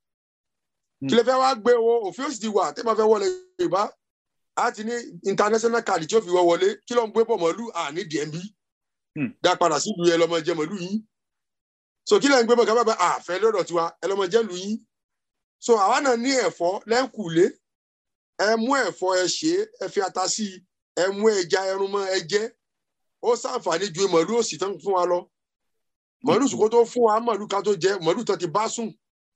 kí lè fẹ́ wá gbé wo òfin ó sì ti wà tẹ́ máa fẹ́ wọlé yorùbá á ti ní international card tí ó fi wọ́ wọlé kí ló ń gbé bọ̀ màálù à ní dmb Hmm. dá padà sílùú ẹ lọ́mọ jẹ màálù yín so kí lẹ́yìn gbé bọ̀ kábàbà àfẹ́ lọ́dọ̀ tiwa ẹ lọ́mọ jẹ́ lu yín so àwa náà ní ẹ̀fọ́ lẹ́kùlé ẹ mú ẹ̀fọ́ ẹ ṣe é, ẹ fi ata sí i ẹ mú ẹja ẹrun mọ́ ẹ jẹ ó ṣàǹfààní ju màálù òsì tán fún wa lọ màálù sùkó tó fún wa màálù ká tó jẹ màálù tán ti bá sùn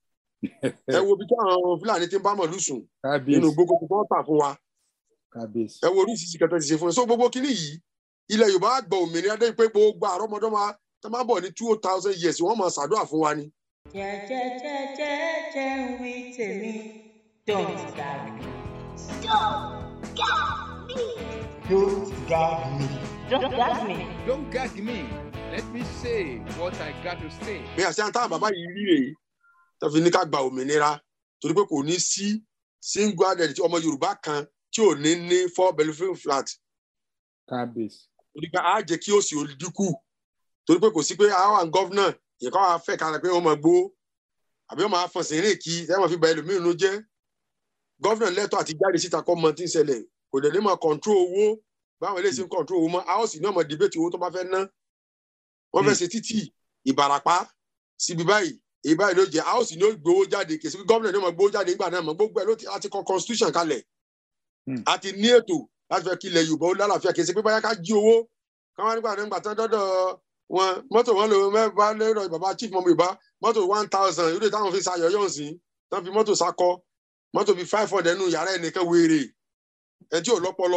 ẹ wo bí táwọn fúlàní ti ń bá màálù sùn nínú kábíyèsí gbogbo tó ń tà fún wa kábíyèsí ẹ wo oríṣiríṣi kẹtẹ ti ṣe fún ẹ so gbogbo kínní yìí ilẹ̀ yorùbá gbọ́ òmìnira dé pé gbogbo àrọ́mọdọ́mọ tó máa bọ̀ ní two thousand years wọ́n máa ṣàdúrà fún wa ni. jẹ́jẹ́jẹ́jẹ́jẹ́ ń wí tèmi don't gag me Don't gag me. don't gag me don't gag me. don't gag me let me say what i got to say. bí àṣà táwọn bàbá yìí rí rèé tó fi ní ká gba òmìnira torí pé kò ní sí single handed ọmọ yorùbá kan tí ò ní ní four bedroom flat kábíyèsí torí pé á jẹ́ kí òsì ó dínkù torí pé kò sí pé àwọn àwọn gọ́vnà ìkọ́ wa fẹ́ kára pé wọ́n máa gbó àbí wọ́n máa fọ̀n sí rìn kí ẹ máa fi ba ẹlòmíràn ló jẹ́ gọ́fìnà lẹ́tọ̀ àti jáde síta kọ́ mọ tí ń ṣẹlẹ̀ kò dẹ̀ ní máa kọ̀ǹtró owó báwọn eléyìí ṣe ń kọ̀ǹtró owó mọ́ áwòsì ní ọmọ dìbẹ́tì owó tó bá fẹ́ ná wọ́n fẹ́ ṣe títì ìbàràpá síbi báyìí èyí báyìí ló jẹ áwòsì ní ó gbowó jáde kèsì pé gọ́fìnà ní ọmọ gbowó jáde nígbà náà mọ́ gbogbo ẹ̀ ló ti àti kọ constitution kalẹ̀ Hmm. àti ní ètò láti fẹ́ kí ilẹ̀ yorùbá ó lálàáfíà kèsì pé báyà ká jí owó káwọn nígbà náà nígbà tán dọ́dọ̀ wọn mọ́tò wọn lò mẹ́fà lérò bàbá chief mọ́mọ́ yorùbá mọ́tò one thousand yóò dé táwọn fi ṣayọ̀ yọ̀ sí tán fi mọ́tò sakọ mọ́tò bíi five hundred nù yàrá ẹnìkan wéèrè ẹ tí ò lọ́pọlọ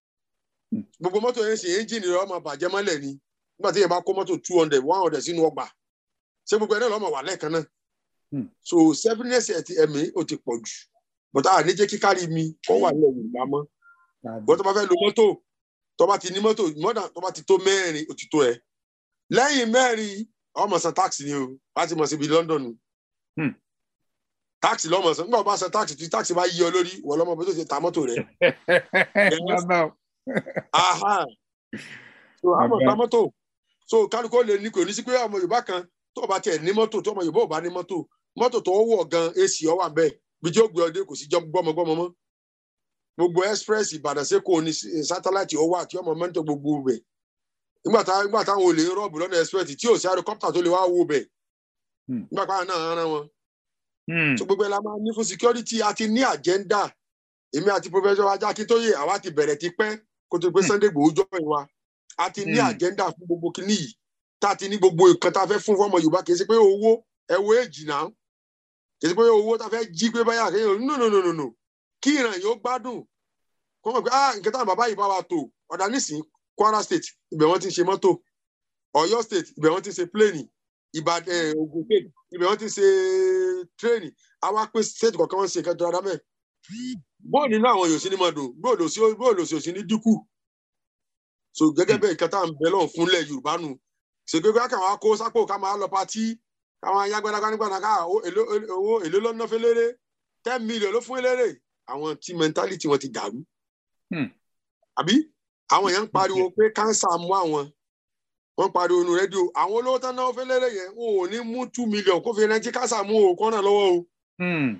gbogbo mọ́tò yẹn ṣe ẹ́ńjìnì rẹ̀ ọmọ bàjẹ́ mọ́lẹ̀ ni nígbà tí yẹn bá kó mọ́tò two hundred one hundred sínú ọgbà ṣé gbogbo ẹ̀ náà lọ́mọ wà lẹ́ẹ̀kan náà Hmm. so seveness ẹ̀ ti ẹ̀mí ó ti pọ̀ jù but a ní jẹ́ kí kárí mi kọ́ wà ní Yorùbá mọ́ bọ́n tó bá fẹ́ lo mọ́tò tó bá ti ní mọ́tò mọ́dà tó bá ti tó mẹ́rin ó ti tó ẹ̀ lẹ́yìn mẹ́rin ọmọ san tax ni o wá ti mọ̀ síbi London o Hmm. tax lọ́mọ san nígbà wọ́n bá san tax tí tax bá yí ọ lórí wọ́n lọ́mọ bí tó ti ta mọ́tò rẹ̀ bàbá o. aha so àmọ̀ Àgbà. ta mọ́tò so kálukú ó lè ní kò ní sí pé ọmọ Yorùbá kan tó bá tiẹ̀ ní mọ́tò tó ọmọ Yorùbá ò bá ní mọ́tò mọ́tò tó wọ̀ gan èsì ọ wà bẹ́ẹ̀ bí tí ó gbé ọdẹ kò sí jọ gbọ́mọgbọ́mọ mọ́ gbogbo express Ìbàdàn sẹ́kọ̀ọ́ ní sátáláìtì ọwọ́ àti ọmọ mẹ́tò gbogbo bẹ̀ nígbà tá nígbà táwọn olè ń rọ́ọ̀bù lọ́nà express tí ò sí helicopter tó lè wá wo bẹ̀ Hmm. nígbà pàrọ̀ náà rán wọn Hmm. so gbogbo ẹ̀ la máa ní fún security àti ní agenda èmi àti professor ajá akíntóye àwa ti bẹ̀rẹ̀ ti pẹ́ kó tó pé Sunday Igboho jọ ìwà a ti ní Hmm. agenda fún gbogbo kinní yìí tá a ti ní gbogbo nǹkan tá a fẹ́ fún fọmọ Yorùbá kì í ṣe pé owó ẹwọ èjì náà kì í ṣe pé owó tá a fẹ́ jí pé báyà kéèyàn no no no no no kí ìràn yóò gbádùn kó mọ̀ pé ah nǹkan táwọn bàbá yìí bá wa tò ọ̀dà nísìnyí Kwara State ibẹ̀ wọ́n ti ń ṣe mọ́tò Ọ̀yọ́ State ibẹ̀ wọ́n ti ń ṣe pléènì Ìbàdàn eh, Ògùn State ibẹ̀ wọ́n ti ń ṣe tírẹ́ẹ̀nì àwa pé state kọ̀ọ̀kan wọ́n ń ṣe nǹkan tó dáadáa mẹ́ẹ̀ bóò nínú àwọn yòó sí ní máa dùn bóò lò sí bóò lò sí òsì ní dínkù so gẹ́gẹ́ bẹ́ẹ̀ nǹkan tá à ń bẹ lọ́hùn fúnlẹ̀ yorùbá nù ṣègbè ká kàn wá kó sápò ká máa lọ patí káwọn ayágbádágbá nígbàdá ká owó èló- owó èló lọ́nà fẹ́lẹ́rẹ́ ten million ló fún eléré àwọn tí mentality wọn ti dàrú Hmm. àbí àwọn èèyàn ń pariwo pé kánsà mú àwọn wọn ń pariwo nu rédíò àwọn olówó tán náà fẹ́lẹ́rẹ́ yẹn wọn ò ní mú two million kó fi rántí kánsà mú o kọ́nà lọ́wọ́ o Hmm.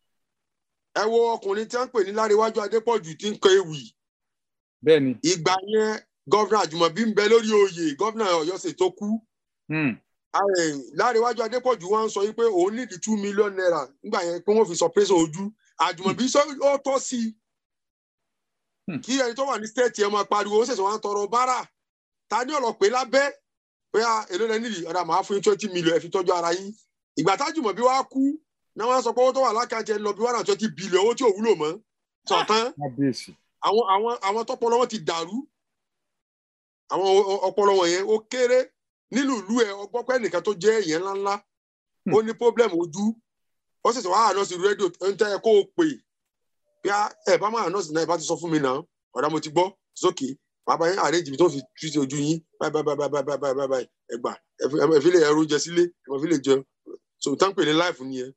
ẹ wo ọkùnrin tí wọ́n ń pè ní láríwájú adépọ̀jù tí ń kọ ewì bẹ́ẹ̀ni. ìgbà yẹn gọ́vnà àjùmọ̀bí ń bẹ lórí oyè gọ́vnà ọ̀yọ́ sì tó kú Hmm. Ààrẹ láríwájú adépọ̀jù wọn sọ wípé òun nídìí two million naira nígbà yẹn pé wọ́n fi sọ pẹ́sẹ̀ ojú àjùmọ̀bí sọ ó tọ́ sí i Hmm. kí ẹni tó wà ní stéètì ẹ máa pariwo ó ṣẹ̀ṣẹ̀ wọn tọrọ bárà ta ní ọ̀rọ̀ lábẹ́ pé à èló lẹ nídìí ọ̀dà máa fún yín twenty million ẹ fi tọ́jú ara yín ìgbà tájùmọ̀bí wa kú náà wọ́n sọ pé owó tó wà lákàtì ẹ lọ bí one hundred twenty billion owó tí ò wúlò mọ́ sọ̀tán kábíyèsí. àwọn àwọn àwọn tọpọlọ wọn ti dàrú àwọn o- ọpọlọ wọn yẹn ó kéré nínú ìlú ẹ ọgbọ́n pẹ́ nìkan tó jẹ́ èèyàn ńláńlá ó ní problem ojú ó sì sọ wá ànọ́sì rédíò ń tẹ́ ẹ kó o pè bí a ẹ bá má ànọ́sì náà ẹ bá ti sọ fún mi náà ọ̀dà mo ti gbọ́ sókè bàbá yẹn àrẹ́jì mi tó fi tú sí ojú yín báyìí báyìí báyìí báyìí báyìí báyìí báyìí ẹ gbà ẹ fi- ẹ fi lè ẹrú jẹ sílé ẹ fi lè jẹun so tán pè ní láìfù nìyẹn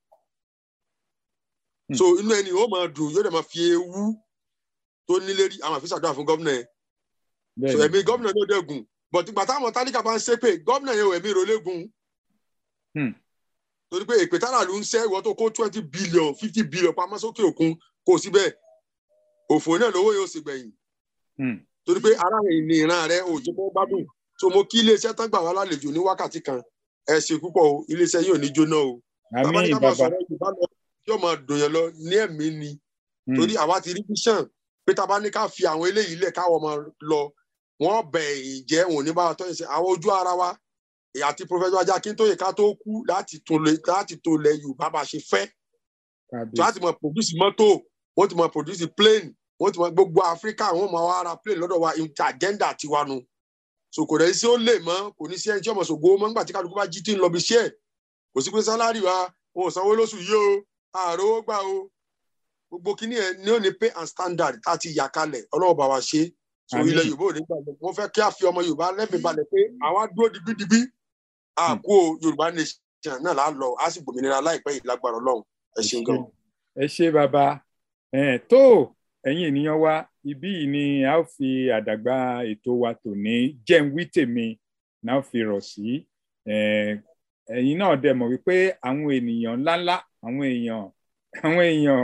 so inú ẹni ó máa dùn yóò dẹ̀ máa fi ewu tó nílé rí àwọn àfisàdúrà fún gómìnà yẹn so bẹ́ẹ̀ni. ẹ̀mí gómìnà ló dẹ́gùn but ìgbà táwọn tálíkà bá ń ṣépè gómìnà yẹn ò ẹ̀mí ìrọ̀lẹ́gùn Hmm. torí pé èpè tára ló ń ṣẹ́ ìwọ tó kó twenty billion fifty billion pamọ́ sókè òkun kò sí bẹ́ẹ̀ òfò náà lówó yóò sì gbẹ̀yìn Hmm. torí pé ara rẹ̀ ní ìran rẹ̀ ò jẹ́ kó gbádùn so mo kí iléeṣẹ́ tán gbà wá lálejò ní wákàtí kan ẹ ṣe púpọ̀ o iléeṣẹ́ yóò ní jóná o bàbá ní àmín ká máa bàbá. sọ̀rọ̀ Yorùbá lọ yóò máa dùn yẹn lọ ní ẹ̀mí ni Hmm. torí àwa ti rí vision pé tá a bá ní ká fi àwọn eléyìí lẹ̀ káwọn ọmọ lọ wọ́n bẹ̀ ìjẹ́ wọn ò ní bá wa tọ́jú sí àwọn ojú ara wa èyí àti professor ajá akíntóye ká tó kú láti tó lẹ láti tó lẹ yorùbá bá ṣe fẹ́ tí wọ́n kábíyèsí. ti mọ produce mọ́tò wọ́n ti mọ produce plane wọ́n ti mọ gbogbo áfíríkà wọ́n mọ wá ra plane lọ́dọ̀ wa ìta agenda tiwa nu so kò dẹ̀ sí ó lè mọ́ kò ní sí ẹni tí ọmọ ṣògo mọ́ nígbà tí kálukú bá jí tí ń lọ bí iṣẹ́ ẹ̀ kò sí pé sálárì wa wọn ò sanwó lóṣù yìí o ààrẹ owó gbà o gbogbo kíní ẹ ní ó ní pay and standard tá a ti yà kalẹ̀ ọlọ́wọ́ bá wa ṣe so Àmín. ilẹ̀ yorùbá ò ní gbàgbọ́ wọ́n fẹ́ kí a fi ọmọ yorùbá lẹ́mìí balẹ̀ pé àwa dúró digbídigbí àkó yorùbá nation náà là á lọ á sì gbòmìnira láìpẹ́ yìí lágbára ọlọ́run ẹ ṣeun gan. ẹ ṣé bàbá ẹ tó ẹ̀yin ènìyàn wa ibí yìí ni a ó fi àdàgbà ètò wa tòní jẹ́ ń wí tèmi náà ó fi rọ̀ sí ẹ, ẹ̀yin náà dẹ̀ mọ̀ wípé àwọn ènìyàn ńláńlá àwọn èèyàn àwọn èèyàn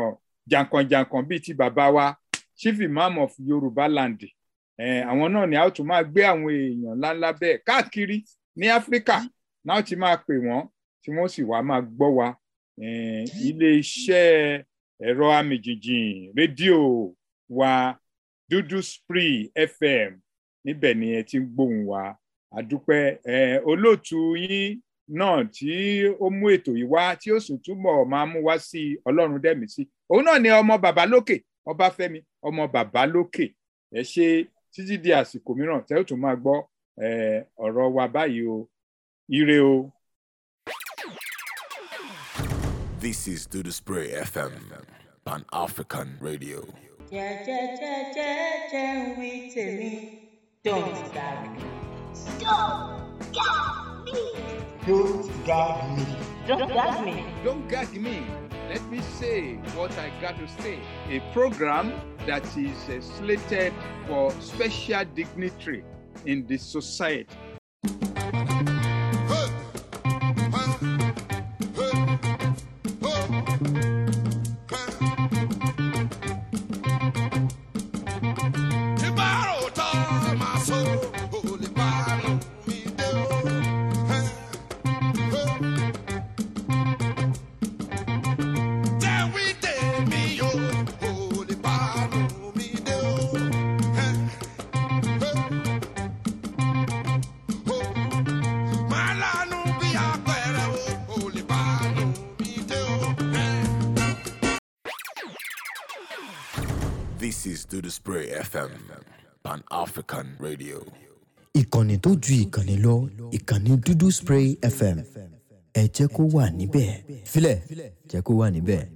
jàǹkànjàǹkàn bíi ti bàbá wa chief imam of yorùbá land eh, àwọn náà ni a ó tún máa gbé àwọn èèyàn ńláńlá bẹ́ẹ̀ káàkiri ní áfíríkà náà ti máa pè wọ́n tí wọ́n sì wá máa gbọ́ wa eh, ilé-iṣẹ́ ẹ̀rọ amìjìjìn rédíò wa dúdú spree fm níbẹ̀ ni ẹ ti ń gbóhùn wa àdúpẹ́ eh, olóòtú yín náà tí ó mú ètò yìí wá tí ó sì túbọ̀ máa mú wá sí ọlọ́run dẹ́mi sí òun náà ni ọmọ bàbá lókè ọbáfẹ́mi ọmọ bàbá lókè ẹ ṣe títí di àsìkò mìíràn tẹ́ ó tún máa gbọ́ eh, ọ̀rọ̀ wa báyìí o ire o. This is Do the Spray FM, Pan African Radio. jẹ́jẹ́jẹ́jẹ́jẹ́ ń wí tèmi don't gag me. Don't gag me. don't gag me. don't gag me. Don't gag me. Let me say what I got to say. A program that is uh, slated for special dignitary in the society. This is Do the Spray FM, Pan African Radio. ìkànnì tó ju ìkànnì lọ ìkànnì dúdú spray fm ẹ jẹ́ kó wà níbẹ̀ filẹ̀ jẹ́ kó wà níbẹ̀.